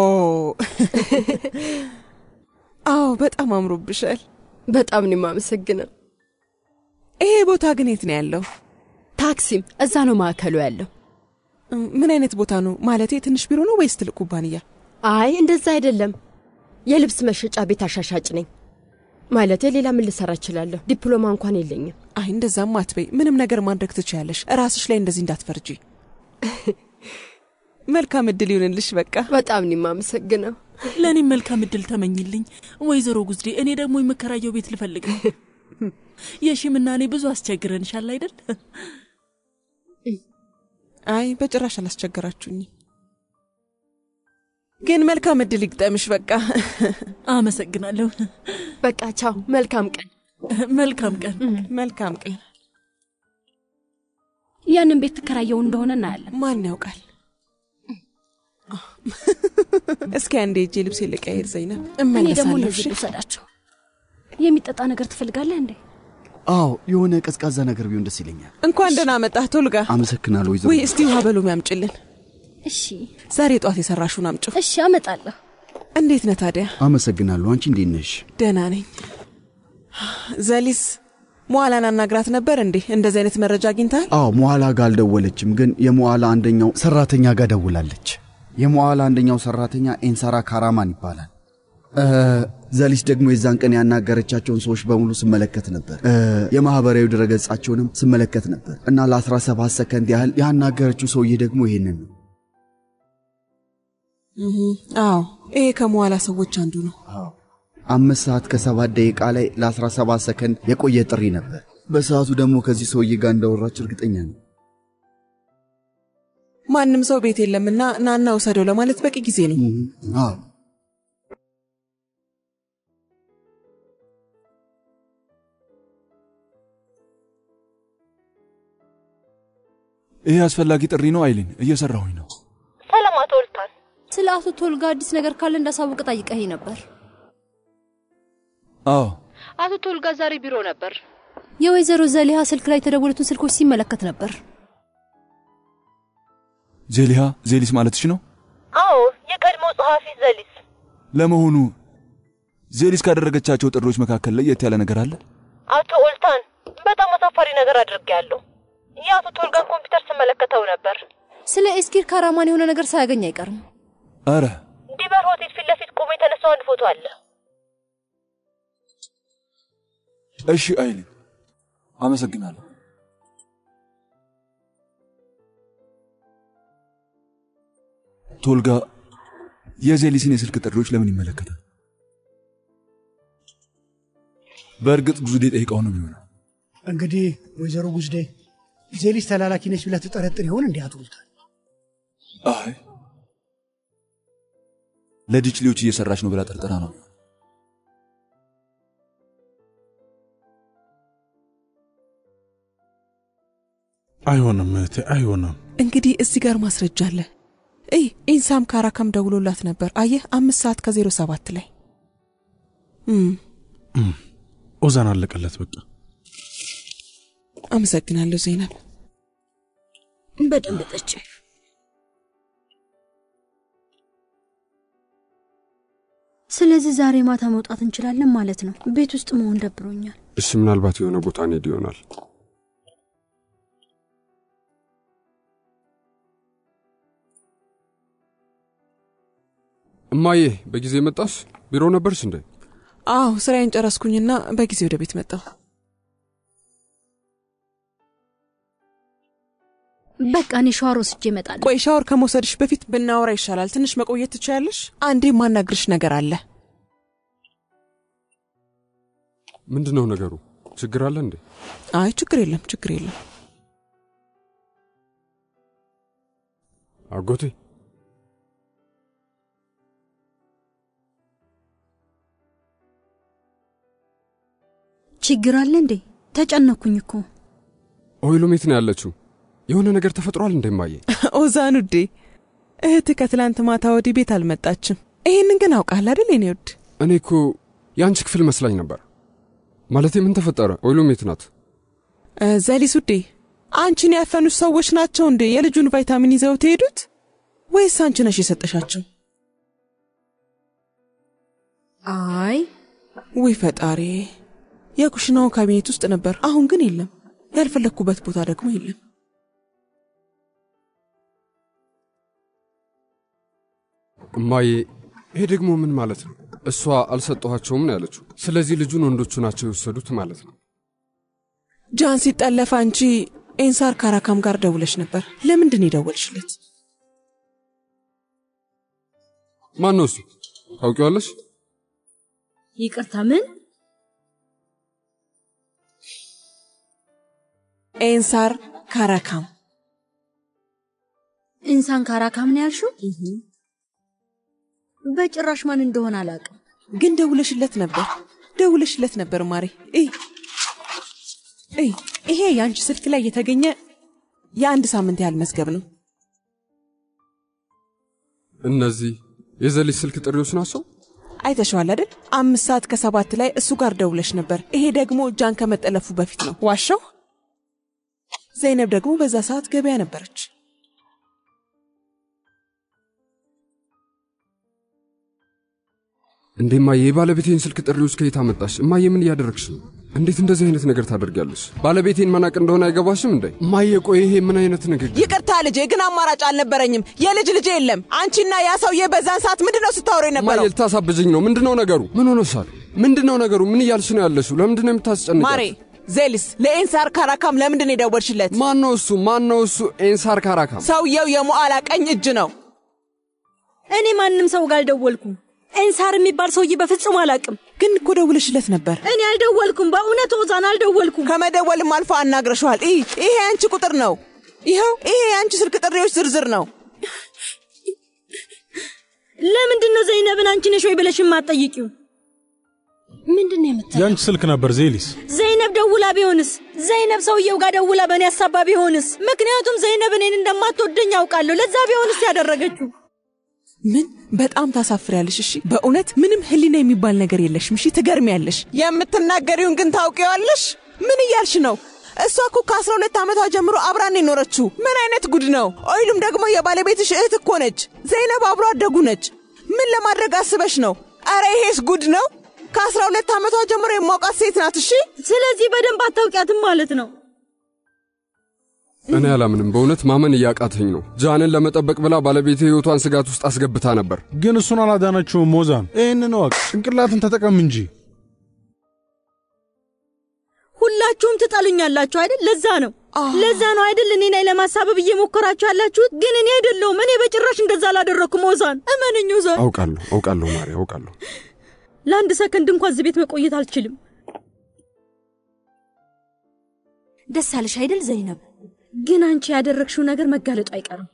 አዎ፣ በጣም አምሮብሻል። በጣም ነው የማመሰግነው። ይሄ ቦታ ግን የት ነው ያለው? ታክሲም እዛ ነው ማዕከሉ ያለው። ምን አይነት ቦታ ነው? ማለቴ ትንሽ ቢሮ ነው ወይስ ትልቅ ኩባንያ? አይ እንደዛ አይደለም። የልብስ መሸጫ ቤት አሻሻጭ ነኝ። ማለቴ ሌላ ምን ልሰራ እችላለሁ? ዲፕሎማ እንኳን የለኝም። አይ እንደዛም አትበይ። ምንም ነገር ማድረግ ትችያለሽ። ራስሽ ላይ እንደዚህ እንዳትፈርጂ። መልካም እድል ይሁንልሽ። በቃ በጣም ነው የማመሰግነው። ለእኔም መልካም እድል ተመኝልኝ ወይዘሮ ጉዝዴ። እኔ ደግሞ የምከራየው ቤት ልፈልግ ነው። የሺምና እኔ ብዙ አስቸግረንሻል አይደል? አይ በጭራሽ አላስቸገራችሁኝ። ግን መልካም እድል ይግጠምሽ። በቃ አመሰግናለሁ። በቃ ቻው። መልካም ቀን። መልካም ቀን። መልካም ቀን። ያንን ቤት ትከራየው እንደሆነ እናያለን። ማን ያውቃል? እስኪ አንዴ እጄ ልብስ ልቀይር ዘይነብ፣ እኔ ደግሞ እመለሳለሁ። እነዚህ ልውሰዳቸው። የሚጠጣ ነገር ትፈልጋለህ እንዴ? አዎ የሆነ ቀዝቃዛ ነገር ቢሆን ደስ ይለኛል። እንኳን ደህና መጣህ ቶልጋ። አመሰግናለሁ ወይዘሮ። ወይ እስቲ ውሃ በሎሚ አምጭልን። እሺ ዛሬ ጧት የሰራሹን አምጪው። እሺ፣ አመጣለሁ። እንዴት ነህ ታዲያ? አመሰግናለሁ። አንቺ እንዴት ነሽ? ደህና ነኝ። ዘሊስ መዋላን አናግራት ነበር እንዴ? እንደዚህ አይነት መረጃ አግኝተሃል? አዎ መዋላ ጋር አልደወለችም፣ ግን የመዋላ አንደኛው ሰራተኛ ጋር ደውላለች። የመዋላ አንደኛው ሰራተኛ ኤንሳራ ካራማን ይባላል። እ፣ ዘሊስ ደግሞ የዛን ቀን ያናገረቻቸውን ሰዎች በሙሉ ስመለከት ነበር። እ፣ የማህበራዊ ድረገጻቸውንም ስመለከት ነበር እና ለ17 ሰከንድ ያህል ያናገረችው ሰውዬ ደግሞ ይሄንን ነው። እህ፣ አዎ ይሄ ከመዋላ ሰዎች አንዱ ነው። አምስት ሰዓት ከሰባት ደቂቃ ላይ ለ17 ሰከንድ የቆየ ጥሪ ነበር። በሰዓቱ ደግሞ ከዚህ ሰውዬ ጋር እንዳወራች እርግጠኛ ነው። ማንም ሰው ቤት የለምና ናና ውሰደው ለማለት በቂ ጊዜ ነው። አዎ ይሄ አስፈላጊ ጥሪ ነው አይሊን፣ እየሰራሁኝ ነው። ሰላም አቶ ወልታን፣ ስለ አቶ ቶልጋ አዲስ ነገር ካለ እንዳሳውቅ ጠይቀኝ ነበር። አዎ አቶ ቶልጋ ዛሬ ቢሮ ነበር። የወይዘሮ ዘሊሃ ስልክ ላይ የተደወሉትን ስልኮች ሲመለከት ነበር። ዜሊሃ ዜሊስ ማለትሽ ነው? አዎ የቀድሞ ጸሐፊ ዘሊስ። ለመሆኑ ዜሊስ ካደረገቻቸው ጥሪዎች መካከል ለየት ያለ ነገር አለ? አቶ ኦልታን በጣም አሳፋሪ ነገር አድርጌያለሁ። የአቶ ቶልጋን ኮምፒውተር ስመለከተው ነበር። ስለ ኤስኪር ካራማን የሆነ ነገር ሳያገኝ አይቀርም። አረ ዲበር ሆቴል ፊት ለፊት ቆሞ የተነሳው አንድ ፎቶ አለ። እሺ አይሊን፣ አመሰግናለሁ። ቶልጋ የዜሊስን የስልክ ጥሪዎች ለምን ይመለከታል? በእርግጥ ጉዝዴ ጠይቀው ነው የሚሆነው። እንግዲህ ወይዘሮ ጉዝዴ ዜሊስ ተላላኪ ነች ብለህ ትጠረጥር ይሆን? እንዲህ አቶ ኦልታን አይ ለዲችሊዎች እየሰራች ነው ብላ ጠርጥራ ነው። አይሆንም እህቴ፣ አይሆንም። እንግዲህ እዚህ ጋር ማስረጃ አለ። እይ ኢንሳም ካራካም ደውሎላት ነበር። አየህ አምስት ሰዓት ከዜሮ ሰባት ላይ እም፣ እም፣ ኦዛን አለቀለት በቃ። አመሰግናለሁ ዜናብ። በደንብ ጠጪ። ስለዚህ ዛሬ ማታ መውጣት እንችላለን ማለት ነው። ቤት ውስጥ መሆን ደብሮኛል። እሺ፣ ምናልባት የሆነ ቦታ እንሄድ ይሆናል። እማዬ በጊዜ መጣሽ? ቢሮ ነበርሽ እንዴ? አዎ ስራዬን ጨረስኩኝና በጊዜ ወደ ቤት መጣሁ። በቃ እኔ ሻወር ወስጄ እመጣለሁ። ቆይ ሻወር ከመውሰድሽ በፊት ብናወራ ይሻላል። ትንሽ መቆየት ትችያለሽ? አንዴ ማናግርሽ ነገር አለ። ምንድን ነው ነገሩ? ችግር አለ እንዴ? አይ ችግር የለም፣ ችግር የለም። አጎቴ ችግር አለ እንዴ? ተጨነኩኝ እኮ። ኦይሉም የት ነው ያለችው? የሆነ ነገር ተፈጥሯል እንደማየ ኦዛን ውዴ፣ እህትህ ከትላንት ማታ ወዲህ ቤት አልመጣችም። ይሄንን ግን አውቃል አይደል የኔ ውድ? እኔ እኮ የአንቺ ክፍል መስላኝ ነበር። ማለቴ ምን ተፈጠረ? ኦይሉም የት ናት? ዘሊስ ውዴ፣ አንቺን ያፈኑሽ ሰዎች ናቸው እንዴ የልጁን ቫይታሚን ይዘው ትሄዱት ወይስ አንቺ ነሽ የሰጠሻቸው? አይ ውይ ፈጣሪ፣ የኩሽናው ካቢኔት ውስጥ ነበር፣ አሁን ግን የለም። ያልፈለግኩበት ቦታ ደግሞ የለም። እማዬ፣ ይሄ ደግሞ ምን ማለት ነው? እሷ አልሰጠኋቸውም ነው ያለችው። ስለዚህ ልጁን ወንዶቹ ናቸው የወሰዱት ማለት ነው። ጃን ሲጠለፍ አንቺ ኤንሳር ካራካም ጋር ደውለሽ ነበር። ለምንድን የደወልሽለት? ማን ነው እሱ? ታውቂዋለሽ? ይቅርታ፣ ምን? ኤንሳር ካራካም። ኢንሳን ካራካም ነው ያልሽው? በጭራሽ ማን እንደሆነ አላውቅም። ግን ደውለሽለት ነበር፣ ደውለሽለት ነበር ማሬ። እይ እይ፣ ይሄ የአንቺ ስልክ ላይ የተገኘ የአንድ ሳምንት ያህል መዝገብ ነው። እነዚህ የዘሊስ ስልክ ጥሪዎች ናቸው። አይተሸዋል አይደል? አምስት ሰዓት ከሰባት ላይ እሱ ጋር ደውለሽ ነበር። ይሄ ደግሞ ጃን ከመጠለፉ በፊት ነው። ዋሻው ዘይነብ ደግሞ በዛ ሰዓት ገበያ ነበረች። እንዴ እማዬ፣ የባለቤቴን ስልክ ጥሪዎች ከየት አመጣሽ? እማዬ ምን እያደረግሽ ነው? እንዴት እንደዚህ አይነት ነገር ታደርጊያለሽ? ባለቤቴን መናቅ እንደሆነ አይገባሽም እንዴ? እማዬ፣ ቆይ ይሄ ምን አይነት ንግግር? ይቅርታ ልጄ፣ ግን አማራጭ አልነበረኝም። የልጅ ልጄ የለም። አንቺና ያ ሰውዬ በዛን ሰዓት ምንድን ነው ስታወሩ የነበረው? እማዬ፣ ልታሳብጅኝ ነው? ምንድን ነው ነገሩ? ምን ሆነሻል? ምንድን ነው ነገሩ? ምን እያልሽ ነው ያለሽው? ለምንድን ነው የምታስጨንቂያት? ማሬ ዜሊስ፣ ለኤንሳር ካራካም ለምንድን ነው የደወልሽለት? ማን ነው እሱ? ማን ነው እሱ? ኤንሳር ካራካም ሰውየው የሙዓላ ቀኝ እጅ ነው። እኔ ማንም ሰው ጋር አልደወልኩም። ኤንሳር የሚባል ሰውዬ በፍጹም አላውቅም። ግን እኮ ደውለሽለት ነበር። እኔ አልደወልኩም። በእውነት ኦዛን አልደወልኩም። ከመደወልም አልፎ አናግረሸዋል። ይህ ይሄ የአንቺ ቁጥር ነው። ይኸው ይሄ የአንቺ ስልክ ጥሪዎች ዝርዝር ነው። ለምንድን ነው ዘይነብን አንቺ ነሽ ወይ ብለሽ የማትጠይቂው? ምንድን ነው የምትለው? የአንቺ ስልክ ነበር ዜሊስ። ዘይነብ ደውላ ቢሆንስ? ዘይነብ ሰውየው ጋር ደውላ በእኔ ሀሳባ ቢሆንስ? ምክንያቱም ዘይነብ እኔን እንደማትወደኝ አውቃለሁ። ለዛ ቢሆንስ ያደረገችው ምን በጣም ታሳፍሪያለሽ። እሺ በእውነት ምንም ህሊና የሚባል ነገር የለሽም። እሺ ትገርሚያለሽ። የምትናገሪውን ግን ታውቂዋለሽ። ምን እያልሽ ነው? እሷ እኮ ከአስራ ሁለት ዓመቷ ጀምሮ አብራን የኖረችው ምን አይነት ጉድ ነው? ኦይሉም ደግሞ የባለቤትሽ እህት እኮ ነች። ዘይነብ አብሮ አደጉ ነች። ምን ለማድረግ አስበሽ ነው? አረ ይሄስ ጉድ ነው። ከአስራ ሁለት ዓመቷ ጀምሮ የማውቃት ሴት ናት። እሺ ስለዚህ በደንብ አታውቂያትም ማለት ነው። እኔ አላምንም። በእውነት ማመን እያቃተኝ ነው። ጃንን ለመጠበቅ ብላ ባለቤቴ ህይወቷን ስጋት ውስጥ አስገብታ ነበር። ግን እሱን አላዳነችውም። ሞዛን ይህንን እወቅ። ጭንቅላትን ተጠቀም እንጂ። ሁላችሁም ትጠሉኛላችሁ አይደል? ለዛ ነው ለዛ ነው አይደል እኔ ላይ ለማሳበብ እየሞከራችሁ ያላችሁት። ግን እኔ አይደለሁም። እኔ በጭራሽ እንደዛ አላደረኩም። ኦዛን እመነኝ። ኦዛን አውቃለሁ፣ አውቃለሁ ማሪ፣ አውቃለሁ። ለአንድ ሰከንድ እንኳን እዚህ ቤት መቆየት አልችልም። ደስ አለሽ አይደል ዘይነብ? ግን አንቺ ያደረግሽው ነገር መጋለጡ አይቀርም።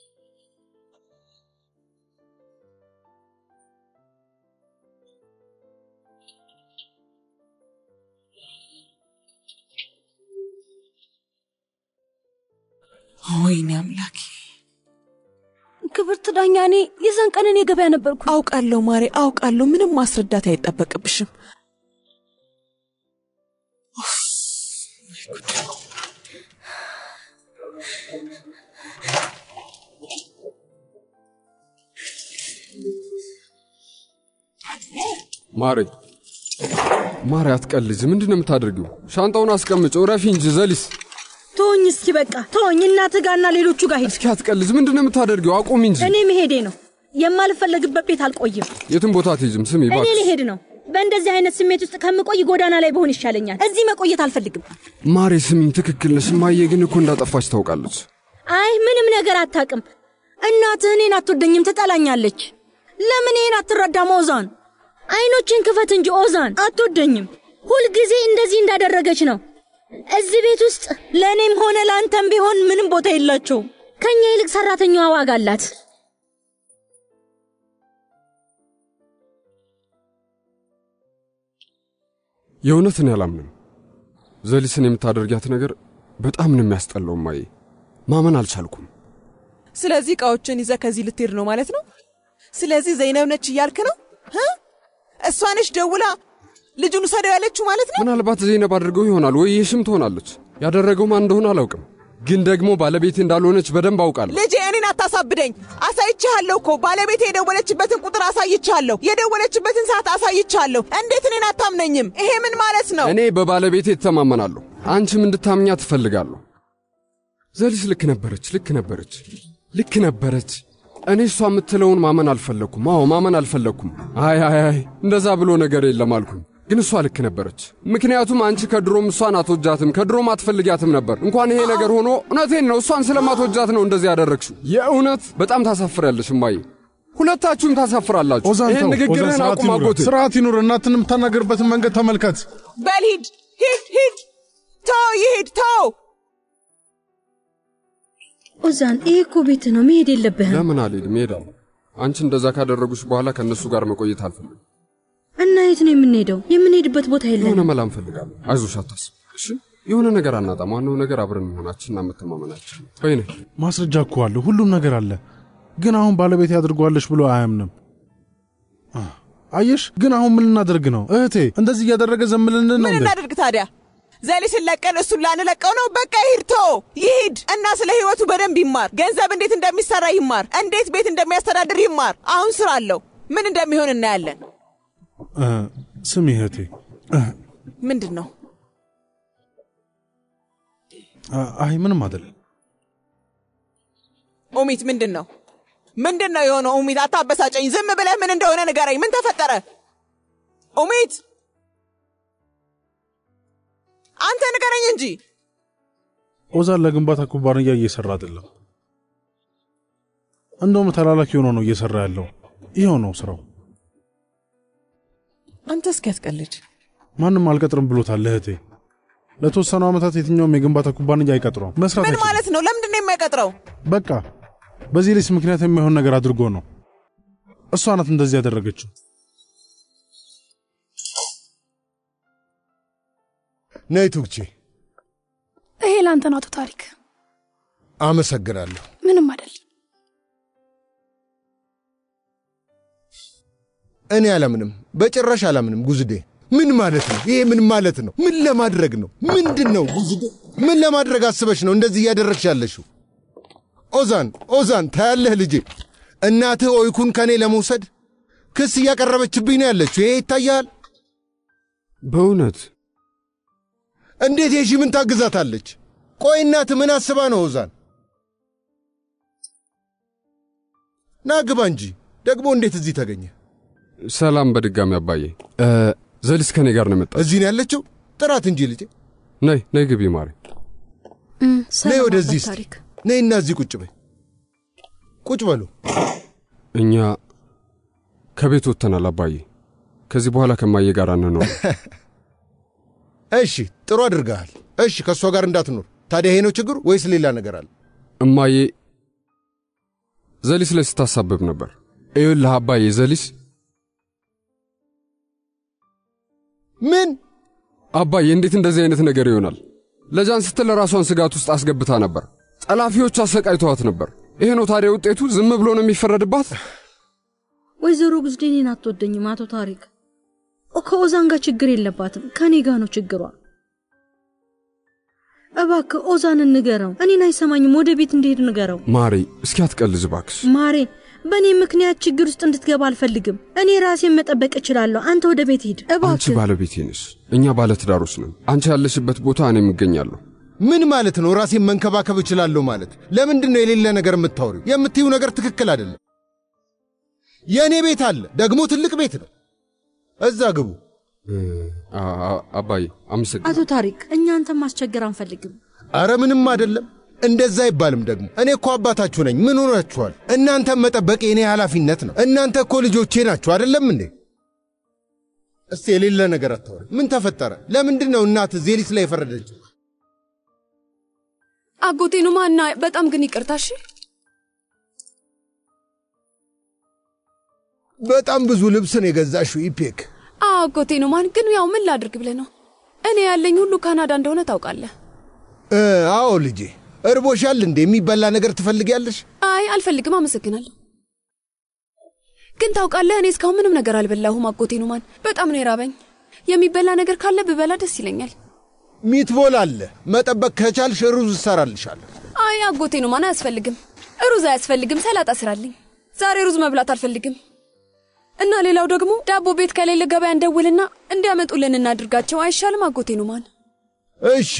ወይኔ አምላኬ! ክብርት ዳኛ፣ እኔ የዛን ቀን እኔ ገበያ ነበርኩ። አውቃለሁ ማሬ፣ አውቃለሁ። ምንም ማስረዳት አይጠበቅብሽም። ማሬ ማሬ፣ አትቀልጅ። ምንድን ነው የምታደርጊው? ሻንጣውን አስቀምጭ። ረፊ እንጂ ዘሊስ። ተወኝ እስኪ በቃ ተወኝ። እናትህ ጋርና ሌሎቹ ጋር ሂድ። እስኪ አትቀልጅ። ምንድን ነው የምታደርጊው? አቁሚ እንጂ። እኔ መሄዴ ነው። የማልፈለግበት ቤት አልቆይም። የትም ቦታ አትሄጂም። ስሚ እኔ እባክሽ ልሄድ ነው። በእንደዚህ አይነት ስሜት ውስጥ ከምቆይ ጎዳና ላይ በሆን ይሻለኛል። እዚህ መቆየት አልፈልግም። ማሬ፣ ስሚኝ፣ ትክክል ነሽ። እማዬ ግን እኮ እንዳጠፋች ታውቃለች። አይ ምንም ነገር አታውቅም። እናትህ እኔን አትወደኝም፣ ትጠላኛለች። ለምን ይሄን አትረዳም? ኦዛን አይኖችን ክፈት እንጂ ኦዛን አትወደኝም። ሁልጊዜ እንደዚህ እንዳደረገች ነው። እዚህ ቤት ውስጥ ለእኔም ሆነ ለአንተም ቢሆን ምንም ቦታ የላቸውም። ከእኛ ይልቅ ሰራተኛዋ ዋጋ አላት። የእውነትን ያላምንም። ዘሊስን የምታደርጊያት ነገር በጣም ነው የሚያስጠላው። እማዬ ማመን አልቻልኩም። ስለዚህ እቃዎችን ይዘህ ከዚህ ልትሄድ ነው ማለት ነው? ስለዚህ ዘይነብ ነች እያልክ ነው? እ? እሷ ነች ደውላ ልጁን ውሰደው ያለችው ማለት ነው? ምናልባት ዘይነብ አድርገው ይሆናል ወይ የሽም ትሆናለች። ያደረገው ማን እንደሆነ አላውቅም፣ ግን ደግሞ ባለቤቴ እንዳልሆነች በደንብ አውቃለሁ። ልጄ እኔን አታሳብደኝ። አሳይቻለሁ እኮ ባለቤቴ የደወለችበትን ቁጥር አሳይቻለሁ። የደወለችበትን ሰዓት አሳይቻለሁ። እንዴት እኔን አታምነኝም? ይሄ ምን ማለት ነው? እኔ በባለቤቴ እተማመናለሁ፣ አንቺም እንድታምኛ ትፈልጋለሁ። ዘሊስ ልክ ነበረች፣ ልክ ነበረች፣ ልክ ነበረች። እኔ እሷ የምትለውን ማመን አልፈለግኩም። አዎ ማመን አልፈለግኩም። አይ አይ አይ እንደዛ ብሎ ነገር የለም አልኩኝ። ግን እሷ ልክ ነበረች። ምክንያቱም አንቺ ከድሮም እሷን አትወጃትም፣ ከድሮም አትፈልጊያትም ነበር። እንኳን ይሄ ነገር ሆኖ እውነቴን ነው፣ እሷን ስለማትወጃት ነው እንደዚህ ያደረግሽው። የእውነት በጣም ታሳፍሪያለሽ እማዬ፣ ሁለታችሁም ታሳፍራላችሁ። ኦዛን ይህን ተው፣ ኦዛን ንግግርህን ስርዓት አቁም ይኑር፣ አጎቴ። ስርዓት ይኑር። እናትን የምታናገርበትን መንገድ ተመልከት። በል ሂድ፣ ሂድ፣ ሂድ። ተው፣ ይሂድ፣ ተው። ኦዛን ይህ እኮ ቤት ነው፣ መሄድ የለብህም። ለምን አልሄድም? እሄዳለሁ። አንቺ እንደዛ ካደረጉሽ በኋላ ከእነሱ ጋር መቆየት አልፈልግም። እና የት ነው የምንሄደው? የምንሄድበት ቦታ የሆነ የለንም። መላ እንፈልጋለን። አይዞሽ፣ አታስብ እሺ። የሆነ ነገር አናጣም። ዋናው ነገር አብረን መሆናችንና መተማመናችን ነው። በይነ ማስረጃ እኮ አለ፣ ሁሉም ነገር አለ። ግን አሁን ባለቤቴ አድርጓለች ብሎ አያምንም። አ፣ አየሽ፣ ግን አሁን ምን ልናደርግ ነው እህቴ? እንደዚህ እያደረገ ዘምልን ነው ምን እንዴ? እናድርግ ታዲያ? ዘሊስን ለቀን እሱን ላንለቀው ነው? በቃ ይሂድ፣ ተው፣ ይሂድ እና ስለ ህይወቱ በደንብ ይማር። ገንዘብ እንዴት እንደሚሰራ ይማር። እንዴት ቤት እንደሚያስተዳድር ይማር። አሁን ስራ አለው። ምን እንደሚሆን እናያለን። እ፣ ስሚ እህቴ፣ እ፣ ምንድን ነው? አ- አይ ምንም አይደለም። ኡሚት ምንድን ነው? ምንድን ነው የሆነው? ኡሚት አታበሳጨኝ። ዝም ብለህ ምን እንደሆነ ንገረኝ። ምን ተፈጠረ? ኡሚት አንተ ንገረኝ እንጂ። ኦዛን ለግንባታ ኩባንያ እየሰራ አይደለም። እንደውም ተላላኪ ሆኖ ነው እየሰራ ያለው። ይኸው ነው ስራው። አንተ እስኪ ያስቀልድ። ማንም አልቀጥርም ብሎታል እህቴ። ለተወሰኑ ዓመታት የትኛውም የግንባታ ኩባንያ አይቀጥረውም። መስራት ምን አይችልም። ማለት ነው? ለምንድን ነው የማይቀጥረው? በቃ በዚህ ሌስ ምክንያት የማይሆን ነገር አድርጎ ነው። እሷ ናት እንደዚህ ያደረገችው። ነይ ቱግቼ። ይሄ ለአንተ ነው አቶ ታሪክ። አመሰግናለሁ። ምንም አይደል። እኔ አላምንም፣ በጭራሽ አላምንም። ጉዝዴ ምን ማለት ነው? ይሄ ምን ማለት ነው? ምን ለማድረግ ነው? ምንድን ነው ጉዝዴ? ምን ለማድረግ አስበሽ ነው እንደዚህ እያደረግሽ ያለሽው? ኦዛን ኦዛን፣ ታያለህ ልጄ፣ እናትህ ኦይኩን ከእኔ ለመውሰድ ክስ እያቀረበችብኝ ነው ያለችው። ይሄ ይታያል። በእውነት እንዴት የሺ ምን ታግዛታለች? ቆይ እናትህ ምን አስባ ነው? ኦዛን ና ግባ እንጂ። ደግሞ እንዴት እዚህ ተገኘ? ሰላም በድጋሚ አባዬ። እ፣ ዘሊስ ከኔ ጋር ነው የመጣው። እዚህ ነው ያለችው? ጥራት እንጂ ልጄ። ነይ ነይ ግቢ ማሪ። ነይ ወደዚህ እስቲ ነይና እዚህ ቁጭ በይ። ቁጭ በሉ። እኛ ከቤት ወጥተናል አባዬ። ከዚህ በኋላ ከማዬ ጋር አንኖር። እሺ ጥሩ አድርገሃል። እሺ ከእሷ ጋር እንዳትኖር። ታዲያ ይሄ ነው ችግሩ ወይስ ሌላ ነገር አለ? እማዬ ዘሊስ ላይ ስታሳብብ ነበር። ይኸውልህ አባዬ ዘሊስ ምን አባዬ፣ እንዴት እንደዚህ አይነት ነገር ይሆናል? ለጃን ስትል ራሷን ስጋት ውስጥ አስገብታ ነበር። ጠላፊዎች አሰቃይተዋት ነበር። ይሄ ነው ታዲያ ውጤቱ? ዝም ብሎ ነው የሚፈረድባት? ወይዘሮ ጉዝዴ እኔን አትወደኝም አቶ ታሪክ። ከኦዛን ጋር ችግር የለባትም፣ ከኔ ጋር ነው ችግሯ። እባክህ ኦዛንን ንገረው። እኔን አይሰማኝም። ወደ ቤት እንዲሄድ ንገረው። ማሬ እስኪ አትቀልዝ እባክሽ። ማሬ፣ በእኔ ምክንያት ችግር ውስጥ እንድትገባ አልፈልግም። እኔ ራሴን መጠበቅ እችላለሁ። አንተ ወደ ቤት ሂድ አንቺ እባክህ። ባለቤቴ ነሽ፣ እኛ ባለትዳሮች ነን። አንቺ ያለሽበት ቦታ እኔም እገኛለሁ። ምን ማለት ነው? ራሴን መንከባከብ እችላለሁ ማለት? ለምንድን ነው የሌለ ነገር የምታወሪው? የምትይው ነገር ትክክል አይደለም። የእኔ ቤት አለ፣ ደግሞ ትልቅ ቤት ነው። እዛ ግቡ። አ- አ- አባዬ አመሰግናለሁ። አቶ ታሪክ፣ እኛ አንተን ማስቸገር አንፈልግም። አረ ምንም አይደለም። እንደዛ አይባልም ደግሞ። እኔ እኮ አባታችሁ ነኝ። ምን ሆናችኋል? እናንተን መጠበቅ የእኔ ኃላፊነት ነው። እናንተ እኮ ልጆቼ ናችሁ አይደለም እንዴ? እስቲ የሌለ ነገር አታወሪ። ምን ተፈጠረ? ለምንድን ነው እናት ዜሊስ ላይ የፈረደችው? አጎቴ ኑማ እና በጣም ግን ይቅርታ እሺ። በጣም ብዙ ልብስን የገዛሽው ኢፔክ። አዎ አጎቴ ኑማን፣ ግን ያው ምን ላድርግ ብለህ ነው? እኔ ያለኝ ሁሉ ካናዳ እንደሆነ ታውቃለህ። እ፣ አዎ ልጄ፣ እርቦሻል እንዴ? የሚበላ ነገር ትፈልጊያለሽ? አይ አልፈልግም፣ አመሰግናለሁ። ግን ታውቃለህ፣ እኔ እስካሁን ምንም ነገር አልበላሁም። አጎቴ ኑማን፣ በጣም ነው የራበኝ። የሚበላ ነገር ካለ ብበላ ደስ ይለኛል። ሚትቦል አለ። መጠበቅ ከቻልሽ ሩዝ እሰራልሻለሁ። አይ አጎቴ ኑማን፣ አያስፈልግም። ሩዝ አያስፈልግም። ሰላጣ ስራልኝ። ዛሬ ሩዝ መብላት አልፈልግም። እና ሌላው ደግሞ ዳቦ ቤት ከሌለ ገበያ እንደውልና እንዲያመጡልን እናድርጋቸው። አይሻልም አጎቴ ኑማን? እሺ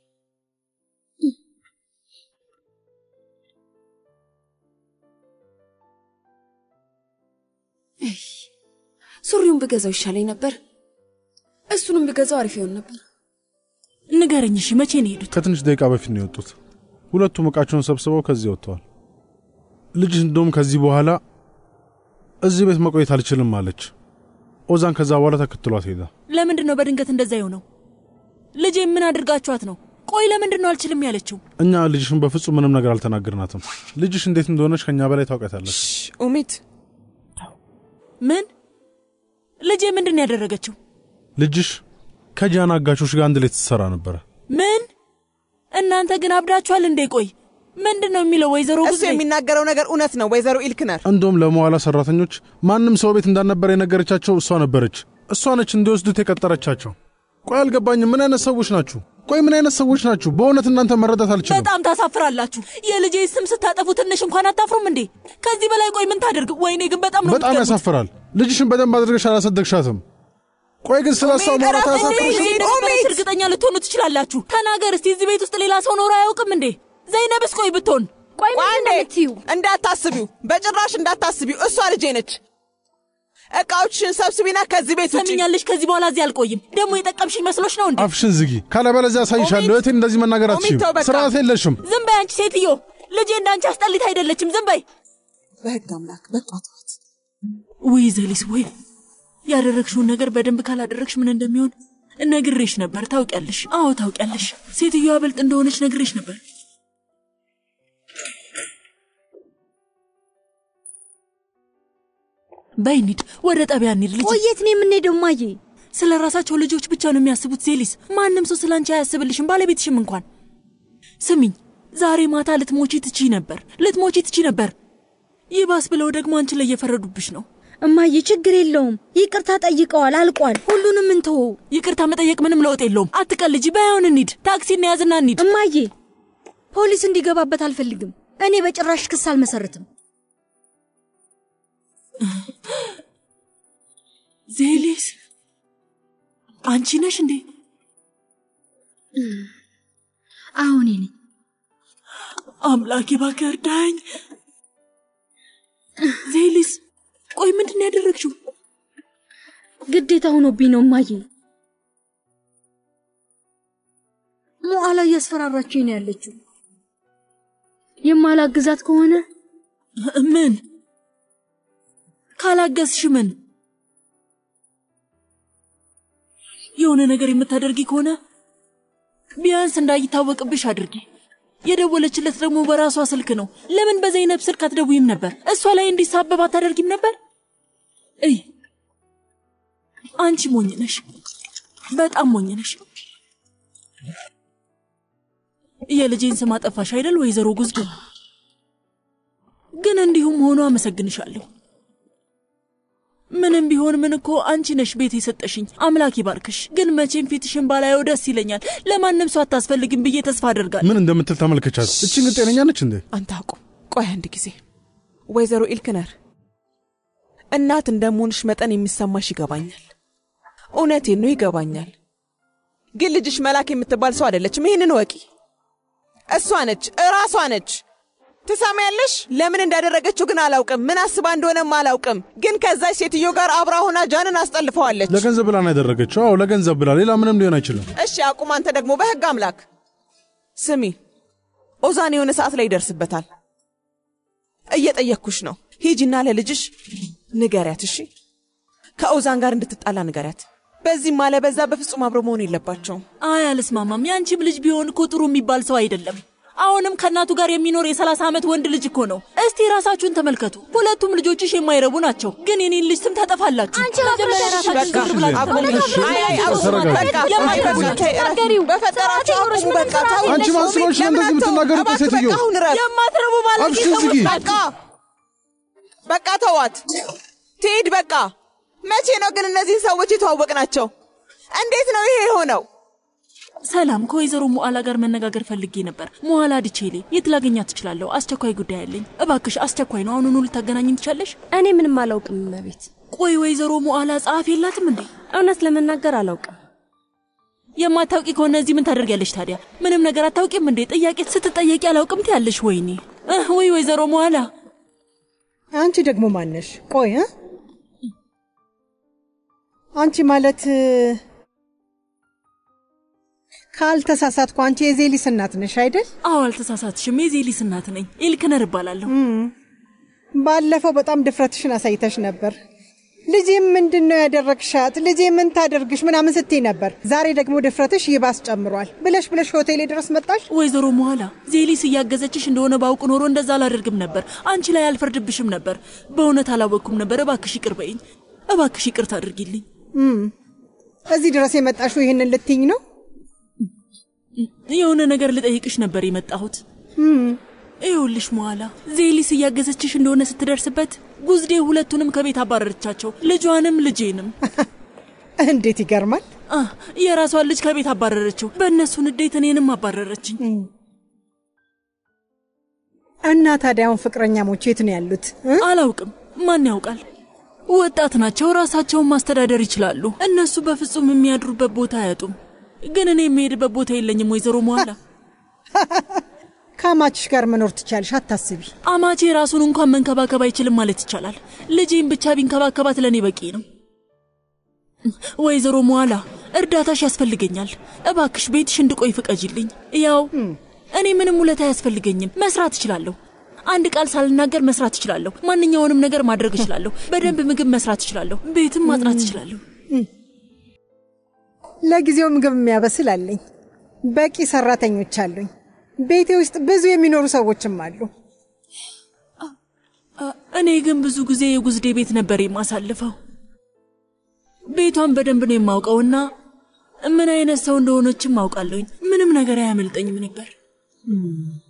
ሱሪውን ብገዛው ይሻለኝ ነበር። እሱንም ብገዛው አሪፍ ይሆን ነበር። ንገረኝ እሺ፣ መቼ ነው የሄዱት? ከትንሽ ደቂቃ በፊት ነው የወጡት። ሁለቱም ዕቃቸውን ሰብስበው ከዚህ ወጥተዋል። ልጅሽ እንደውም ከዚህ በኋላ እዚህ ቤት መቆየት አልችልም አለች። ኦዛን ከዛ በኋላ ተከትሏት ሄዳ ለምንድን ነው በድንገት እንደዛ የሆነው? ልጄ ምን አድርጋችኋት ነው? ቆይ ለምንድን ነው አልችልም ያለችው? እኛ ልጅሽን በፍጹም ምንም ነገር አልተናገርናትም። ልጅሽ እንዴት እንደሆነች ከእኛ በላይ ታውቃታለች። ኡሚት ምን ልጄ ምንድን ነው ያደረገችው? ልጅሽ ከጃን አጋቾች ጋር አንድ ላይ ትሰራ ነበረ። ምን እናንተ ግን አብዳችኋል እንዴ? ቆይ ምንድን ነው የሚለው ወይዘሮ እሱ ጉዝዴ? የሚናገረው ነገር እውነት ነው ወይዘሮ ኢልክነር። እንደውም ለመዋላ ሰራተኞች ማንም ሰው ቤት እንዳልነበረ የነገረቻቸው እሷ ነበረች። እሷ ነች እንዲወስዱት የቀጠረቻቸው። ቆይ አልገባኝም። ምን አይነት ሰዎች ናችሁ? ቆይ ምን አይነት ሰዎች ናችሁ? በእውነት እናንተ መረዳት አልችልም። በጣም ታሳፍራላችሁ። የልጄ ስም ስታጠፉ ትንሽ እንኳን አታፍሩም እንዴ? ከዚህ በላይ ቆይ ምን ታደርግ? ወይኔ ግን በጣም ነው በጣም የምትገርሙት። ያሳፍራል። ልጅሽን በደንብ አድርገሽ አላሳደግሻትም። ቆይ ግን ስለ እሷ ማውራት አያሳፍርሽም? እንደነበረች እርግጠኛ ልትሆኑ ትችላላችሁ። ተናገር እስቲ፣ እዚህ ቤት ውስጥ ሌላ ሰው ኖሮ አያውቅም እንዴ? ዘይነብስ ቆይ ብትሆን ቆይ አንዴ እንዳታስቢው፣ በጭራሽ እንዳታስቢው። እሷ ልጄ ነች። እቃዎችሽን ሰብስቢና ከዚህ ቤት ውጪ። ሰሚኛለሽ? ከዚህ በኋላ እዚህ አልቆይም። ደግሞ የጠቀምሽኝ መስሎሽ ነው እንዴ? አፍሽን ዝጊ፣ ካለበለዚያ አሳይሻለሁ። እህቴን እንደዚህ መናገር አትችይም። ተው በቃ። ስርዓት የለሽም። ዝም በይ አንቺ ሴትዮ። ልጄ እንዳንቺ አስጠሊት አይደለችም። ዝም በይ። በህግ አምላክ በቃ ተዋት። ውይ ዘሊስ፣ ወይ ያደረግሽውን ነገር በደንብ ካላደረግሽ ምን እንደሚሆን ነግሬሽ ነበር። ታውቂያለሽ። አዎ ታውቂያለሽ። ሴትዮዋ ብልጥ እንደሆነች ነግሬሽ ነበር። በይ እንሂድ፣ ወደ ጣቢያ እንሂድ። ልጅ ቆየት ነው የምንሄደው? ማዬ ስለ ራሳቸው ልጆች ብቻ ነው የሚያስቡት። ዜሊስ፣ ማንም ሰው ስለ አንቺ አያስብልሽም፣ ባለቤትሽም እንኳን። ስሚኝ፣ ዛሬ ማታ ልትሞቺ ትቺ ነበር፣ ልትሞቺ ትቺ ነበር። ይባስ ብለው ደግሞ አንቺ ላይ እየፈረዱብሽ ነው። እማዬ ችግር የለውም። ይቅርታ ጠይቀዋል፣ አልቋል። ሁሉንም እንተወው። ይቅርታ መጠየቅ ምንም ለውጥ የለውም። አትቀልጂ። ባይሆን እንሂድ፣ ታክሲ እንያዝና እንሂድ። እማዬ ፖሊስ እንዲገባበት አልፈልግም። እኔ በጭራሽ ክስ አልመሰርትም። ዜሊስ፣ አንቺ ነሽ እንዴ? አሁን ነኝ። አምላኬ እባክህ እርዳኝ። ዜሊስ፣ ቆይ ምንድን ነው ያደረግሽው? ግዴታ ሆኖብኝ ነው እማዬ። ሞዓላ እያስፈራራችኝ ነው ያለችው። የማላግዛት ከሆነ ምን ካላገዝሽ ምን የሆነ ነገር የምታደርጊ ከሆነ ቢያንስ እንዳይታወቅብሽ አድርጊ። የደወለችለት ደግሞ በራሷ ስልክ ነው። ለምን በዘይነብ ስልክ አትደውይም ነበር? እሷ ላይ እንዲሳበብ አታደርጊም ነበር? እይ አንቺ ሞኝ ነሽ፣ በጣም ሞኝ ነሽ። የልጄን ስም አጠፋሽ አይደል ወይዘሮ ጉዝዱ? ግን እንዲሁም ሆኖ አመሰግንሻለሁ። ምንም ቢሆን ምን እኮ አንቺ ነሽ ቤት የሰጠሽኝ። አምላክ ይባርክሽ። ግን መቼም ፊትሽን ባላየው ደስ ይለኛል። ለማንም ሰው አታስፈልግም ብዬ ተስፋ አደርጋለሁ። ምን እንደምትል ተመልከቻት። እቺ ግን ጤነኛ ነች እንዴ? አንተ አቁም። ቆይ አንድ ጊዜ ወይዘሮ ኢልክነር፣ እናት እንደመሆንሽ መጠን የሚሰማሽ ይገባኛል። እውነቴን ነው ይገባኛል። ግን ልጅሽ መላክ የምትባል ሰው አይደለችም። ይህንን ወቂ። እሷ ነች፣ እራሷ ነች። ትሰሚያለሽ? ለምን እንዳደረገችው ግን አላውቅም። ምን አስባ እንደሆነም አላውቅም። ግን ከዛች ሴትዮ ጋር አብራ ሆና ጃንን አስጠልፈዋለች። ለገንዘብ ብላ ነው ያደረገችው። አዎ ለገንዘብ ብላ፣ ሌላ ምንም ሊሆን አይችልም። እሺ አቁም። አንተ ደግሞ በህግ አምላክ ስሚ፣ ኦዛን የሆነ ሰዓት ላይ ይደርስበታል። እየጠየቅኩሽ ነው። ሂጂና ለልጅሽ ንገሪያት። እሺ ከኦዛን ጋር እንድትጣላ ንገሪያት። በዚህም አለ በዛ በፍጹም አብሮ መሆን የለባቸውም። አይ አልስማማም። የአንቺም ልጅ ቢሆን እኮ ጥሩ የሚባል ሰው አይደለም። አሁንም ከእናቱ ጋር የሚኖር የሰላሳ ዓመት ወንድ ልጅ እኮ ነው። እስቲ ራሳችሁን ተመልከቱ። ሁለቱም ልጆችሽ የማይረቡ ናቸው፣ ግን የኔን ልጅ ስም ታጠፋላችሁ። አንቺ መጀመሪያ ራሳችሁን በቃ ዝም ብላችሁ አቁሙ። ተመልከቱ። አይ አይ አቁሙ። ተረጋጊ። በቃ የማይረቡ ተናገሪው። በፈጠራችሁ አቁሙ። በቃ ተው። አንቺ ማን ስለሆንሽ ነው እንደዚህ የምትናገሪው? እባክህ ሴትዮ በቃ አሁን እረፍ። የማትረቡ ማለት አፍሽን ዝጊ። በቃ በቃ ተዋት ትሄድ። በቃ መቼ ነው ግን እነዚህን ሰዎች የተዋወቅናቸው? እንዴት ነው ይሄ የሆነው? ሰላም፣ ከወይዘሮ ሙዓላ ጋር መነጋገር ፈልጌ ነበር። ሙዓላ ድቼሌ፣ የት ላገኛት ትችላለሁ? አስቸኳይ ጉዳይ አለኝ። እባክሽ፣ አስቸኳይ ነው። አሁኑኑ ልታገናኝ ትቻለሽ? እኔ ምንም አላውቅም እመቤት። ቆይ ወይዘሮ ሙዓላ ጸሐፊ የላትም እንዴ? እውነት ለመናገር አላውቅም። የማታውቂ ከሆነ እዚህ ምን ታደርጊያለሽ ታዲያ? ምንም ነገር አታውቂም እንዴ? ጥያቄ ስትጠየቂ አላውቅም ትያለሽ። ወይኔ እህ፣ ወይ ወይዘሮ ሙዓላ አንቺ ደግሞ ማነሽ? ቆይ እ? አንቺ ማለት ካልተሳሳትኩ አንቺ የዜሊስ እናት ነሽ አይደል? አዎ፣ አልተሳሳትሽም። የዜሊስ እናት ነኝ። ኤልክነር እባላለሁ። ባለፈው በጣም ድፍረትሽን አሳይተሽ ነበር። ልጄ ምንድን ነው ያደረግሻት? ልጄ ምን ታደርግሽ? ምናምን ስትይ ነበር። ዛሬ ደግሞ ድፍረትሽ ይባስ ጨምሯል። ብለሽ ብለሽ ሆቴሌ ድረስ መጣሽ። ወይዘሮ መኋላ ዜሊስ እያገዘችሽ እንደሆነ ባውቅ ኖሮ እንደዛ አላደርግም ነበር። አንቺ ላይ አልፈርድብሽም ነበር። በእውነት አላወቅኩም ነበር። እባክሽ ይቅር በይኝ። እባክሽ ይቅርታ አድርጊልኝ። እም፣ እዚህ ድረስ የመጣሽው ይህንን ልትይኝ ነው? የሆነ ነገር ልጠይቅሽ ነበር የመጣሁት። እም፣ ይኸውልሽ መኋላ ዜሊስ እያገዘችሽ እንደሆነ ስትደርስበት ጉዝዴ ሁለቱንም ከቤት አባረረቻቸው፣ ልጇንም ልጄንም። እንዴት ይገርማል! አ የራሷን ልጅ ከቤት አባረረችው። በእነሱ ንዴት እኔንም አባረረችኝ። እና ታዲያ አሁን ፍቅረኛሞች የት ነው ያሉት? እ? አላውቅም። ማን ያውቃል? ወጣት ናቸው፣ ራሳቸውን ማስተዳደር ይችላሉ። እነሱ በፍጹም የሚያድሩበት ቦታ አያጡም። ግን እኔ የሚሄድበት ቦታ የለኝም። ወይዘሮ መኋላ ከአማችሽ ጋር መኖር ትቻለሽ፣ አታስቢ። አማቼ ራሱን እንኳን መንከባከብ አይችልም ማለት ይቻላል። ልጄን ብቻ ቢንከባከባት ለእኔ በቂ ነው። ወይዘሮ መኋላ እርዳታሽ ያስፈልገኛል። እባክሽ ቤትሽ እንድቆይ ፍቀጅልኝ። ያው እኔ ምንም ውለታ አያስፈልገኝም፣ መስራት እችላለሁ። አንድ ቃል ሳልናገር መስራት እችላለሁ። ማንኛውንም ነገር ማድረግ እችላለሁ። በደንብ ምግብ መስራት እችላለሁ። ቤትም ማጥራት እችላለሁ። ለጊዜው ምግብ የሚያበስል አለኝ። በቂ ሰራተኞች አሉኝ። ቤቴ ውስጥ ብዙ የሚኖሩ ሰዎችም አሉ። እኔ ግን ብዙ ጊዜ የጉዝዴ ቤት ነበር የማሳልፈው። ቤቷን በደንብ ነው የማውቀውና ምን አይነት ሰው እንደሆነችም አውቃለሁኝ። ምንም ነገር አያመልጠኝም ነበር።